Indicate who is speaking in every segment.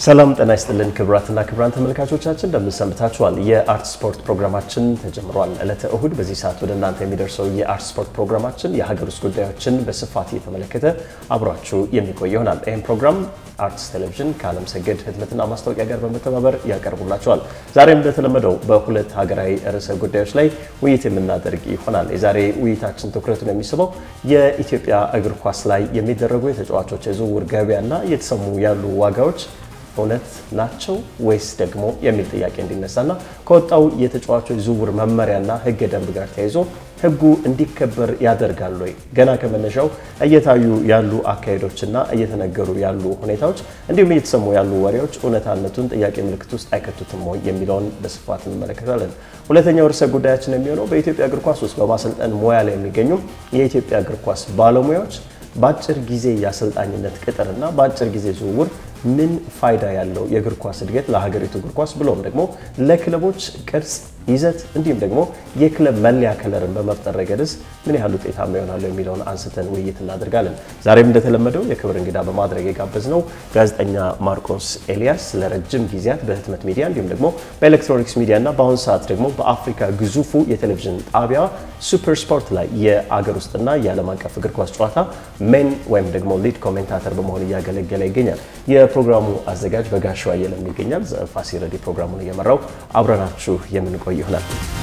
Speaker 1: ሰላም ጤና ይስጥልን ክቡራትና ክቡራን ተመልካቾቻችን እንደምን ሰንብታችኋል? የአርት ስፖርት ፕሮግራማችን ተጀምሯል። ዕለተ እሁድ በዚህ ሰዓት ወደ እናንተ የሚደርሰው የአርት ስፖርት ፕሮግራማችን የሀገር ውስጥ ጉዳዮችን በስፋት እየተመለከተ አብሯችሁ የሚቆይ ይሆናል። ይህም ፕሮግራም አርትስ ቴሌቪዥን ከዓለም ሰገድ ህትመትና ማስታወቂያ ጋር በመተባበር ያቀርቡላቸዋል። ዛሬም እንደተለመደው በሁለት ሀገራዊ ርዕሰ ጉዳዮች ላይ ውይይት የምናደርግ ይሆናል። የዛሬ ውይይታችን ትኩረቱን የሚስበው የኢትዮጵያ እግር ኳስ ላይ የሚደረጉ የተጫዋቾች የዝውውር ገበያና እየተሰሙ ያሉ ዋጋዎች እውነት ናቸው ወይስ ደግሞ የሚል ጥያቄ እንዲነሳና ከወጣው የተጫዋቾች ዝውውር መመሪያና ህገ ደንብ ጋር ተያይዞ ህጉ እንዲከበር ያደርጋል ወይ? ገና ከመነሻው እየታዩ ያሉ አካሄዶችና እየተነገሩ ያሉ ሁኔታዎች እንዲሁም እየተሰሙ ያሉ ወሬዎች እውነታነቱን ጥያቄ ምልክት ውስጥ አይከቱትም ወይ የሚለውን በስፋት እንመለከታለን። ሁለተኛው ርዕሰ ጉዳያችን የሚሆነው በኢትዮጵያ እግር ኳስ ውስጥ በማሰልጠን ሙያ ላይ የሚገኙ የኢትዮጵያ እግር ኳስ ባለሙያዎች በአጭር ጊዜ የአሰልጣኝነት ቅጥርና በአጭር ጊዜ ዝውውር ምን ፋይዳ ያለው የእግር ኳስ እድገት ለሀገሪቱ እግር ኳስ ብሎም ደግሞ ለክለቦች ቅርጽ፣ ይዘት እንዲሁም ደግሞ የክለብ መለያ ከለርን በመፍጠር ረገድስ ምን ያህል ውጤታማ ይሆናሉ የሚለውን አንስተን ውይይት እናደርጋለን። ዛሬም እንደተለመደው የክብር እንግዳ በማድረግ የጋበዝነው ጋዜጠኛ ማርቆስ ኤልያስ ለረጅም ጊዜያት በህትመት ሚዲያ እንዲሁም ደግሞ በኤሌክትሮኒክስ ሚዲያ እና በአሁኑ ሰዓት ደግሞ በአፍሪካ ግዙፉ የቴሌቪዥን ጣቢያ ሱፐር ስፖርት ላይ የአገር ውስጥና የዓለም አቀፍ እግር ኳስ ጨዋታ ሜን ወይም ደግሞ ሊድ ኮሜንታተር በመሆን እያገለገለ ይገኛል። የፕሮግራሙ አዘጋጅ በጋሻው አየለም ይገኛል። ፋሲል ረዲ ፕሮግራሙን እየመራው አብረናችሁ የምንቆይ ይሆናል።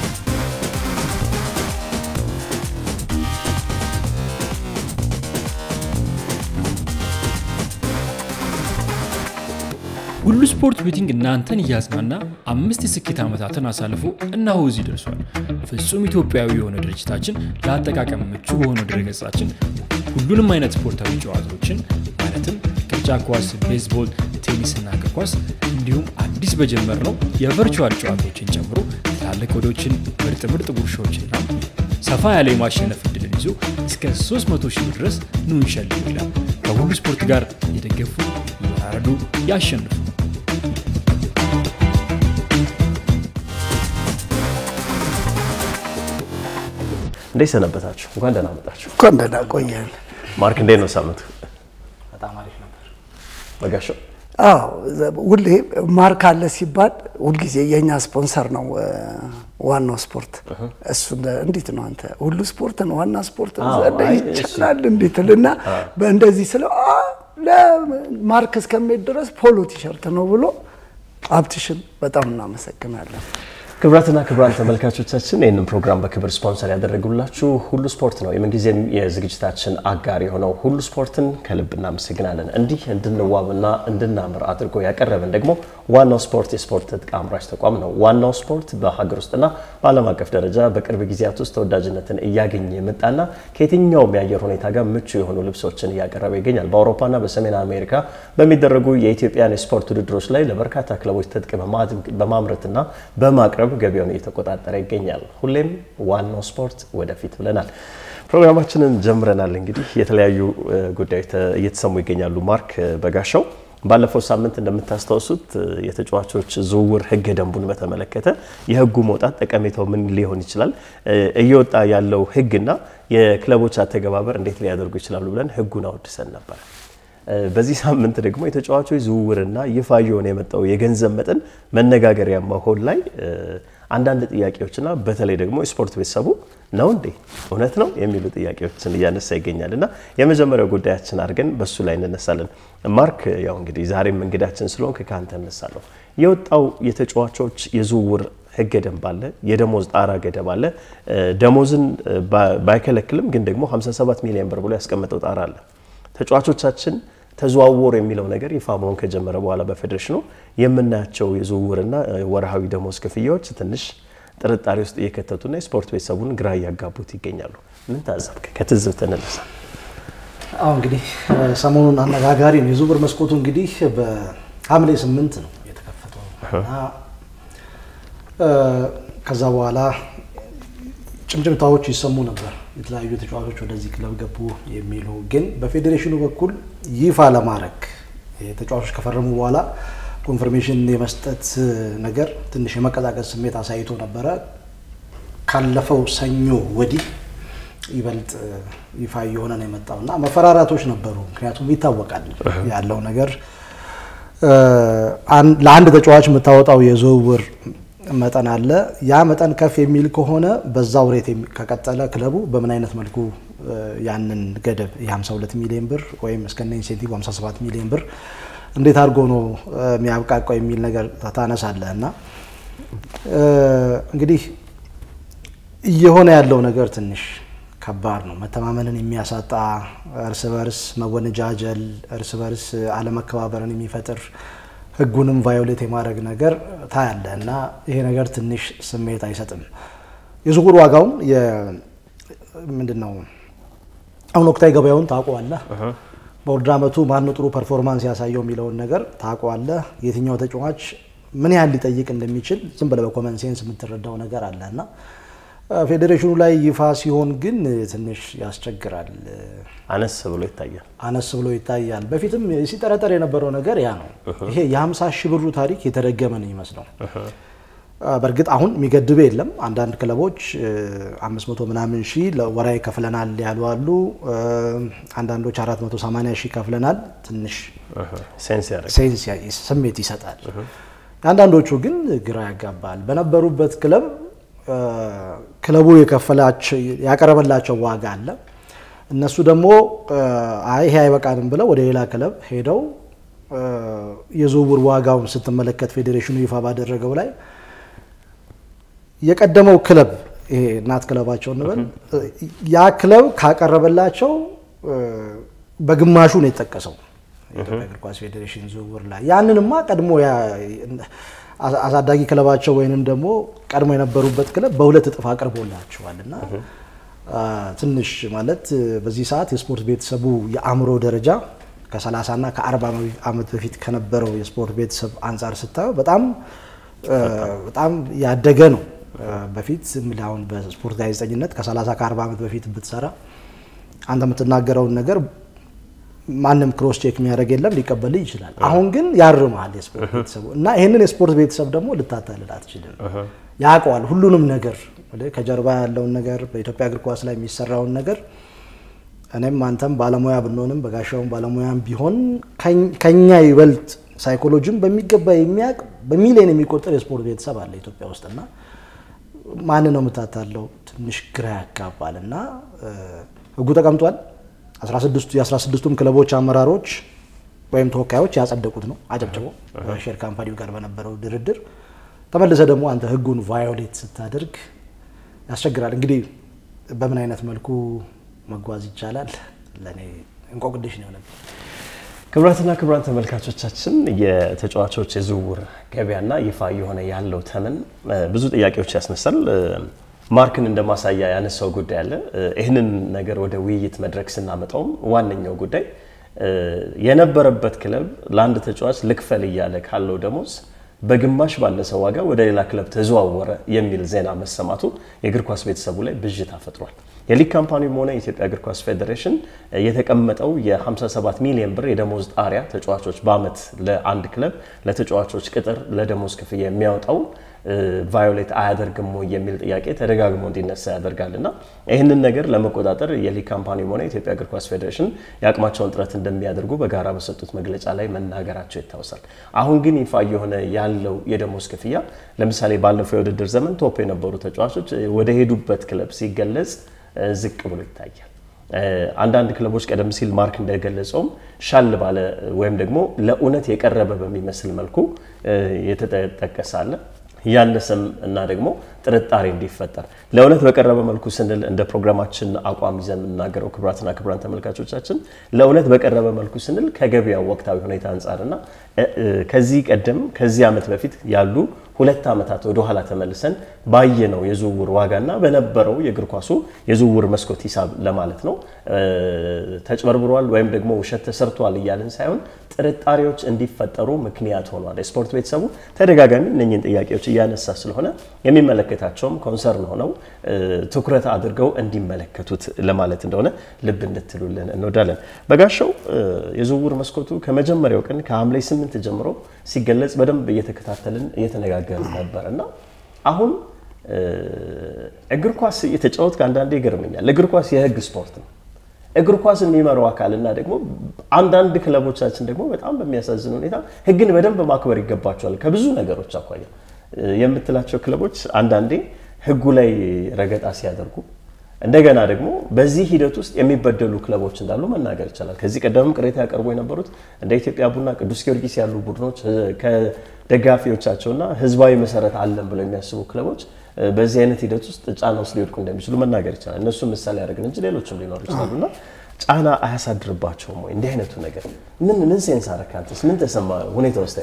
Speaker 2: ሁሉ ስፖርት ቤቲንግ እናንተን እያዝናና አምስት የስኬት ዓመታትን አሳልፎ እነሆ እዚህ ደርሷል። ፍጹም ኢትዮጵያዊ የሆነ ድርጅታችን ለአጠቃቀም ምቹ በሆነው ድረገጻችን ሁሉንም አይነት ስፖርታዊ ጨዋታዎችን ማለትም ቅርጫ ኳስ፣ ቤዝቦል፣ ቴኒስና እግር ኳስ እንዲሁም አዲስ በጀመርነው የቨርቹዋል ጨዋታዎችን ጨምሮ ትላልቅ ወዶችን፣ ምርጥ ምርጥ ጉርሻዎችና ሰፋ ያለ የማሸነፍ እድልን ይዞ እስከ 300 ሺህ ብር ድረስ ኑ እንሸልም ይላል። ከሁሉ ስፖርት ጋር የደገፉ ያረዱ፣ ያሸንፉ።
Speaker 1: እንዴት ሰነበታችሁ? እንኳን ደህና መጣችሁ።
Speaker 3: እንኳን ደህና ቆየን።
Speaker 1: ማርክ እንዴት ነው ሳምንቱ?
Speaker 4: በጣም አሪፍ ነበር።
Speaker 1: በጋሻው
Speaker 3: አዎ ሁሌ ማርክ አለ ሲባል ሁልጊዜ የእኛ ስፖንሰር ነው ዋናው ስፖርት። እሱ እንዴት ነው አንተ ሁሉ ስፖርት ነው ዋና ስፖርት ነው
Speaker 1: አዎ፣ አይ፣
Speaker 3: ይቻላል እንዴት ልና በእንደዚህ ስለ ለማርክ እስከሚሄድ ድረስ ፖሎ ቲሸርት ነው ብሎ ሀብትሽን በጣም እናመሰግናለን።
Speaker 1: ክቡራትና ክቡራን ተመልካቾቻችን ይህንን ፕሮግራም በክብር ስፖንሰር ያደረጉላችሁ ሁሉ ስፖርት ነው። የምንጊዜም የዝግጅታችን አጋር የሆነው ሁሉ ስፖርትን ከልብ እናመሰግናለን። እንዲህ እንድንዋብና እንድናምር አድርጎ ያቀረበን ደግሞ ዋናው ስፖርት የስፖርት ትጥቅ አምራች ተቋም ነው። ዋናው ስፖርት በሀገር ውስጥና በዓለም አቀፍ ደረጃ በቅርብ ጊዜያት ውስጥ ተወዳጅነትን እያገኘ የመጣና ከየትኛውም የአየር ሁኔታ ጋር ምቹ የሆኑ ልብሶችን እያቀረበ ይገኛል። በአውሮፓና በሰሜን አሜሪካ በሚደረጉ የኢትዮጵያን የስፖርት ውድድሮች ላይ ለበርካታ ክለቦች ትጥቅ በማምረትና በማቅረብ ገቢውን እየተቆጣጠረ ይገኛል። ሁሌም ዋናው ስፖርት ወደፊት ብለናል። ፕሮግራማችንን ጀምረናል። እንግዲህ የተለያዩ ጉዳዮች እየተሰሙ ይገኛሉ። ማርክ በጋሻው ባለፈው ሳምንት እንደምታስታውሱት የተጫዋቾች ዝውውር ሕገ ደንቡን በተመለከተ የሕጉ መውጣት ጠቀሜታው ምን ሊሆን ይችላል፣ እየወጣ ያለው ሕግና የክለቦች አተገባበር እንዴት ሊያደርጉ ይችላሉ ብለን ሕጉን አወድሰን ነበር። በዚህ ሳምንት ደግሞ የተጫዋቾች ዝውውርና ይፋ እየሆነ የመጣው የገንዘብ መጠን መነጋገሪያ መሆን ላይ አንዳንድ ጥያቄዎችና በተለይ ደግሞ የስፖርት ቤተሰቡ ነው እንዴ እውነት ነው የሚሉ ጥያቄዎችን እያነሳ ይገኛል እና የመጀመሪያው ጉዳያችን አድርገን በሱ ላይ እንነሳለን። ማርክ ያው እንግዲህ ዛሬም እንግዳችን ስለሆንክ ከአንተ እነሳለሁ። የወጣው የተጫዋቾች የዝውውር ህገ ደንብ አለ፣ የደሞዝ ጣራ ገደብ አለ። ደሞዝን ባይከለክልም ግን ደግሞ 57 ሚሊዮን ብር ብሎ ያስቀመጠው ጣራ አለ። ተጫዋቾቻችን ተዘዋወሩ የሚለው ነገር ይፋ መሆን ከጀመረ በኋላ በፌዴሬሽኑ የምናያቸው የዝውውርና ወርሃዊ ደሞዝ ክፍያዎች ትንሽ ጥርጣሬ ውስጥ እየከተቱና የስፖርት ቤተሰቡን ግራ እያጋቡት ይገኛሉ። ምን ታዘብክ? ከትዝብት እንነሳ።
Speaker 4: አሁ እንግዲህ ሰሞኑን አነጋጋሪ ነው። የዝውውር መስኮቱ እንግዲህ በሐምሌ ስምንት ነው የተከፈተው እና ከዛ በኋላ ጭምጭምታዎች ይሰሙ ነበር። የተለያዩ ተጫዋቾች ወደዚህ ክለብ ገቡ የሚሉ ግን በፌዴሬሽኑ በኩል ይፋ ለማድረግ ተጫዋቾች ከፈረሙ በኋላ ኮንፈርሜሽን የመስጠት ነገር ትንሽ የመቀዛቀዝ ስሜት አሳይቶ ነበረ። ካለፈው ሰኞ ወዲህ ይበልጥ ይፋ እየሆነ ነው የመጣው እና መፈራራቶች ነበሩ። ምክንያቱም ይታወቃል ያለው ነገር ለአንድ ተጫዋች የምታወጣው የዝውውር መጠን አለ። ያ መጠን ከፍ የሚል ከሆነ በዛው ሬት ከቀጠለ ክለቡ በምን አይነት መልኩ ያንን ገደብ የ52 ሚሊዮን ብር ወይም እስከነ ኢንሴንቲቭ 57 ሚሊዮን ብር እንዴት አድርጎ ነው የሚያብቃቀው የሚል ነገር ታነሳለህ እና እንግዲህ እየሆነ ያለው ነገር ትንሽ ከባድ ነው። መተማመንን የሚያሳጣ እርስ በርስ መወነጃጀል፣ እርስ በርስ አለመከባበርን የሚፈጥር ሕጉንም ቫዮሌት የማድረግ ነገር ታያለ እና ይሄ ነገር ትንሽ ስሜት አይሰጥም። የዝውውር ዋጋውን ምንድን ነው አሁን ወቅታዊ ገበያውን ታውቀዋለህ። በውድድር ዓመቱ ማነው ጥሩ ፐርፎርማንስ ያሳየው የሚለውን ነገር ታውቀዋለህ። የትኛው ተጫዋች ምን ያህል ሊጠይቅ እንደሚችል ዝም ብለህ በኮመን ሴንስ የምትረዳው ነገር አለ እና ፌዴሬሽኑ ላይ ይፋ ሲሆን ግን ትንሽ ያስቸግራል።
Speaker 1: አነስ ብሎ ይታያል።
Speaker 4: አነስ ብሎ ይታያል። በፊትም ሲጠረጠር የነበረው ነገር ያ ነው። ይሄ የ50 ሺህ ብሩ ታሪክ የተደገመ ነው ይመስለው። በእርግጥ አሁን የሚገድብ የለም። አንዳንድ ክለቦች 500 ምናምን ሺህ ወራዊ ከፍለናል ያሉ አሉ። አንዳንዶች 480 ሺህ ከፍለናል። ትንሽ ሴንስ ስሜት ይሰጣል። አንዳንዶቹ ግን ግራ ያጋባል። በነበሩበት ክለብ ክለቡ የከፈላቸው ያቀረበላቸው ዋጋ አለ። እነሱ ደግሞ አይ ይሄ አይበቃንም ብለው ወደ ሌላ ክለብ ሄደው የዝውውር ዋጋውን ስትመለከት ፌዴሬሽኑ ይፋ ባደረገው ላይ የቀደመው ክለብ ይሄ እናት ክለባቸው እንበል ያ ክለብ ካቀረበላቸው በግማሹ ነው የጠቀሰው የኢትዮጵያ እግር ኳስ ፌዴሬሽን ዝውውር ላይ ያንንማ ቀድሞ አሳዳጊ ክለባቸው ወይንም ደግሞ ቀድሞ የነበሩበት ክለብ በሁለት እጥፍ አቅርቦላቸዋል እና ትንሽ ማለት በዚህ ሰዓት የስፖርት ቤተሰቡ የአእምሮ ደረጃ ከ30 እና ከ40 ዓመት በፊት ከነበረው የስፖርት ቤተሰብ አንጻር ስታየው በጣም በጣም ያደገ ነው። በፊት አሁን በስፖርት ጋዜጠኝነት ከ30 ከ40 ዓመት በፊት ብትሰራ አንተ የምትናገረውን ነገር ማንም ክሮስ ቼክ የሚያደርግ የለም፣ ሊቀበል ይችላል። አሁን ግን ያርመሃል የስፖርት ቤተሰቡ እና ይህንን የስፖርት ቤተሰብ ደግሞ ልታታልል አትችልም። ያውቀዋል ሁሉንም ነገር ከጀርባ ያለውን ነገር በኢትዮጵያ እግር ኳስ ላይ የሚሰራውን ነገር እኔም አንተም ባለሙያ ብንሆንም በጋሻውን ባለሙያም ቢሆን ከኛ ይበልጥ ሳይኮሎጂም በሚገባ የሚያውቅ በሚሊዮን የሚቆጠር የስፖርት ቤተሰብ አለ ኢትዮጵያ ውስጥ እና ማን ነው የምታታለው? ትንሽ ግራ ያጋባል እና ህጉ ተቀምጧል። የ16ቱም ክለቦች አመራሮች ወይም ተወካዮች ያጸደቁት ነው አጨብጭቦ ሼር ካምፓኒው ጋር በነበረው ድርድር ተመልሰ ደግሞ አንተ ህጉን ቫዮሌት ስታደርግ ያስቸግራል። እንግዲህ በምን አይነት መልኩ መጓዝ ይቻላል? ለእኔ እንቆቅልሽ ነው የሆነብኝ።
Speaker 1: ክቡራትና ክቡራን ተመልካቾቻችን የተጫዋቾች የዝውውር ገበያና ይፋ የሆነ ያለው ተመን ብዙ ጥያቄዎች ያስነሳል። ማርክን እንደ ማሳያ ያነሳው ጉዳይ አለ። ይህንን ነገር ወደ ውይይት መድረክ ስናመጣውም ዋነኛው ጉዳይ የነበረበት ክለብ ለአንድ ተጫዋች ልክፈል እያለ ካለው ደሞዝ በግማሽ ባነሰ ዋጋ ወደ ሌላ ክለብ ተዘዋወረ የሚል ዜና መሰማቱ የእግር ኳስ ቤተሰቡ ላይ ብዥታ ፈጥሯል። የሊግ ካምፓኒውም ሆነ የኢትዮጵያ እግር ኳስ ፌዴሬሽን የተቀመጠው የ57 ሚሊዮን ብር የደሞዝ ጣሪያ ተጫዋቾች በአመት ለአንድ ክለብ ለተጫዋቾች ቅጥር ለደሞዝ ክፍያ የሚያወጣው ቫዮሌት አያደርግም ወይ የሚል ጥያቄ ተደጋግሞ እንዲነሳ ያደርጋል እና ይህንን ነገር ለመቆጣጠር የሊግ ካምፓኒውም ሆነ የኢትዮጵያ እግር ኳስ ፌዴሬሽን የአቅማቸውን ጥረት እንደሚያደርጉ በጋራ በሰጡት መግለጫ ላይ መናገራቸው ይታወሳል። አሁን ግን ይፋ የሆነ ያለው የደሞዝ ክፍያ ለምሳሌ ባለፈው የውድድር ዘመን ቶፕ የነበሩ ተጫዋቾች ወደ ሄዱበት ክለብ ሲገለጽ ዝቅ ብሎ ይታያል። አንዳንድ ክለቦች ቀደም ሲል ማርክ እንደገለጸውም ሻል ባለ ወይም ደግሞ ለእውነት የቀረበ በሚመስል መልኩ የተጠቀሰ አለ። ያነሰም እና ደግሞ ጥርጣሬ እንዲፈጠር ለእውነት በቀረበ መልኩ ስንል እንደ ፕሮግራማችን አቋም ይዘን የምናገረው ክቡራትና ክቡራን ተመልካቾቻችን ለእውነት በቀረበ መልኩ ስንል ከገበያው ወቅታዊ ሁኔታ አንጻርና ከዚህ ቀደም ከዚህ ዓመት በፊት ያሉ ሁለት ዓመታት ወደ ኋላ ተመልሰን ባየነው የዝውውር ዋጋና በነበረው የእግር ኳሱ የዝውውር መስኮት ሂሳብ ለማለት ነው። ተጭበርብሯል ወይም ደግሞ ውሸት ተሰርቷል እያልን ሳይሆን ጥርጣሬዎች እንዲፈጠሩ ምክንያት ሆኗል። የስፖርት ቤተሰቡ ተደጋጋሚ እነኝህን ጥያቄዎች እያነሳ ስለሆነ የሚመለከታቸውም ኮንሰርን ሆነው ትኩረት አድርገው እንዲመለከቱት ለማለት እንደሆነ ልብ እንድትሉልን እንወዳለን። በጋሻው የዝውውር መስኮቱ ከመጀመሪያው ቀን ከሐምሌ ስምንት ጀምሮ ሲገለጽ በደንብ እየተከታተልን እየተነጋገርን ነበር እና አሁን እግር ኳስ እየተጫወት ከአንዳንዴ ይገርመኛል። እግር ኳስ የህግ ስፖርት ነው። እግር ኳስ የሚመራው አካል እና ደግሞ አንዳንድ ክለቦቻችን ደግሞ በጣም በሚያሳዝን ሁኔታ ሕግን በደንብ ማክበር ይገባቸዋል ከብዙ ነገሮች አኳያ የምትላቸው ክለቦች አንዳንዴ ሕጉ ላይ ረገጣ ሲያደርጉ እንደገና ደግሞ በዚህ ሂደት ውስጥ የሚበደሉ ክለቦች እንዳሉ መናገር ይቻላል። ከዚህ ቀደምም ቅሬታ ያቀርቡ የነበሩት እንደ ኢትዮጵያ ቡና፣ ቅዱስ ጊዮርጊስ ያሉ ቡድኖች ከደጋፊዎቻቸውና ህዝባዊ መሰረት አለን ብለው የሚያስቡ ክለቦች በዚህ አይነት ሂደት ውስጥ ጫና ውስጥ ሊወድቁ እንደሚችሉ መናገር ይቻላል። እነሱ ምሳሌ ያደርግን እንጂ ሌሎችም ሊኖሩ ይችላሉ እና ጫና አያሳድርባቸውም ወይ? እንዲህ አይነቱ ነገር ምን ምን ሴንስ አደረክ አንተስ? ምን ተሰማ ሁኔታ ውስጥ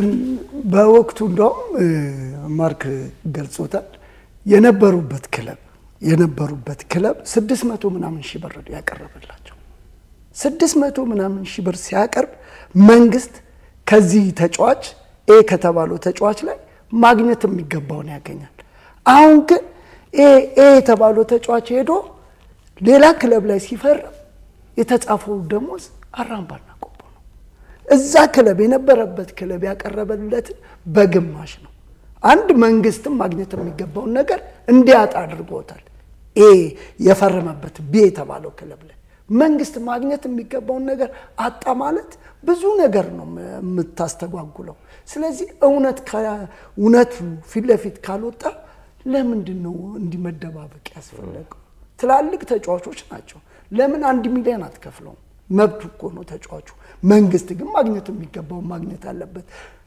Speaker 3: በወቅቱ እንደውም ማርክ ገልጾታል የነበሩበት ክለብ የነበሩበት ክለብ ስድስት መቶ ምናምን ሺህ ብር ያቀረበላቸው ስድስት መቶ ምናምን ሺህ ብር ሲያቀርብ መንግስት ከዚህ ተጫዋች ኤ ከተባለው ተጫዋች ላይ ማግኘት የሚገባውን ያገኛል። አሁን ግን ኤ ኤ የተባለው ተጫዋች ሄዶ ሌላ ክለብ ላይ ሲፈርም የተጻፈው ደሞዝ አራምባና ቆቦ ነው። እዛ ክለብ የነበረበት ክለብ ያቀረበለትን በግማሽ ነው። አንድ መንግስትም ማግኘት የሚገባውን ነገር እንዲያጣ አድርጎታል። ኤ የፈረመበት ቢ የተባለው ክለብ ላይ መንግስት ማግኘት የሚገባውን ነገር አጣ ማለት ብዙ ነገር ነው የምታስተጓጉለው። ስለዚህ እውነት እውነቱ ፊት ለፊት ካልወጣ ለምንድን ነው እንዲህ መደባበቅ ያስፈለገው? ትላልቅ ተጫዋቾች ናቸው። ለምን አንድ ሚሊዮን አትከፍለውም? መብቱ እኮ ነው ተጫዋቹ። መንግስት ግን ማግኘት የሚገባውን ማግኘት አለበት።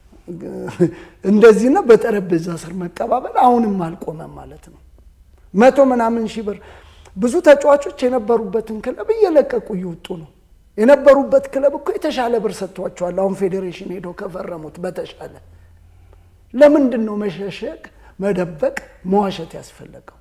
Speaker 3: እንደዚህና በጠረጴዛ ስር መቀባበል አሁንም አልቆመም ማለት ነው። መቶ ምናምን ሺህ ብር ብዙ ተጫዋቾች የነበሩበትን ክለብ እየለቀቁ እየወጡ ነው። የነበሩበት ክለብ እኮ የተሻለ ብር ሰጥቷቸዋል። አሁን ፌዴሬሽን ሄደው ከፈረሙት በተሻለ ለምንድን ነው መሸሸግ፣ መደበቅ፣ መዋሸት ያስፈለገው?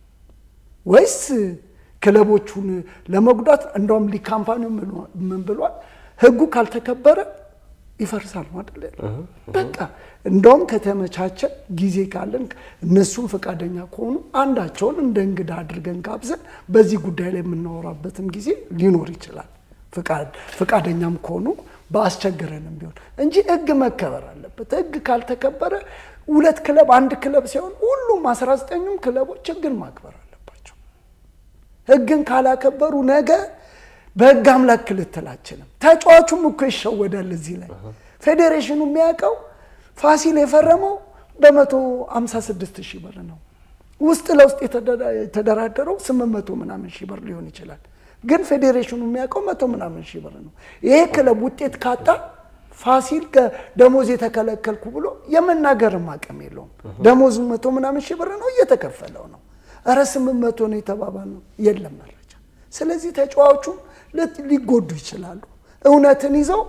Speaker 3: ወይስ ክለቦቹን ለመጉዳት? እንደውም ሊግ ካምፓኒው ምን ብሏል? ህጉ ካልተከበረ ይፈርሳል አይደል? በቃ እንደውም ከተመቻቸ ጊዜ ካለን እነሱም ፈቃደኛ ከሆኑ አንዳቸውን እንደ እንግዳ አድርገን ጋብዘን በዚህ ጉዳይ ላይ የምናወራበትም ጊዜ ሊኖር ይችላል። ፈቃደኛም ከሆኑ በአስቸገረንም ቢሆን እንጂ ህግ መከበር አለበት። ህግ ካልተከበረ ሁለት ክለብ አንድ ክለብ ሲሆን ሁሉም አስራ ዘጠኙም ክለቦች ህግን ማክበር አለባቸው። ህግን ካላከበሩ ነገ በህግ አምላክ ልትላችንም ተጫዋቹም እኮ ይሸወዳል። እዚህ ላይ ፌዴሬሽኑ የሚያውቀው ፋሲል የፈረመው በመቶ ሃምሳ ስድስት ሺህ ብር ነው። ውስጥ ለውስጥ የተደራደረው ስምንት መቶ ምናምን ሺህ ብር ሊሆን ይችላል። ግን ፌዴሬሽኑ የሚያውቀው መቶ ምናምን ሺህ ብር ነው። ይሄ ክለብ ውጤት ካጣ ፋሲል ደሞዝ የተከለከልኩ ብሎ የመናገርም አቅም የለውም። ደሞዙ መቶ ምናምን ሺህ ብር ነው፣ እየተከፈለው ነው። እረ ስምንት መቶ ነው የተባባል ነው፣ የለም መረጃ። ስለዚህ ተጫዋቹም ሊጎዱ ይችላሉ። እውነትን ይዘው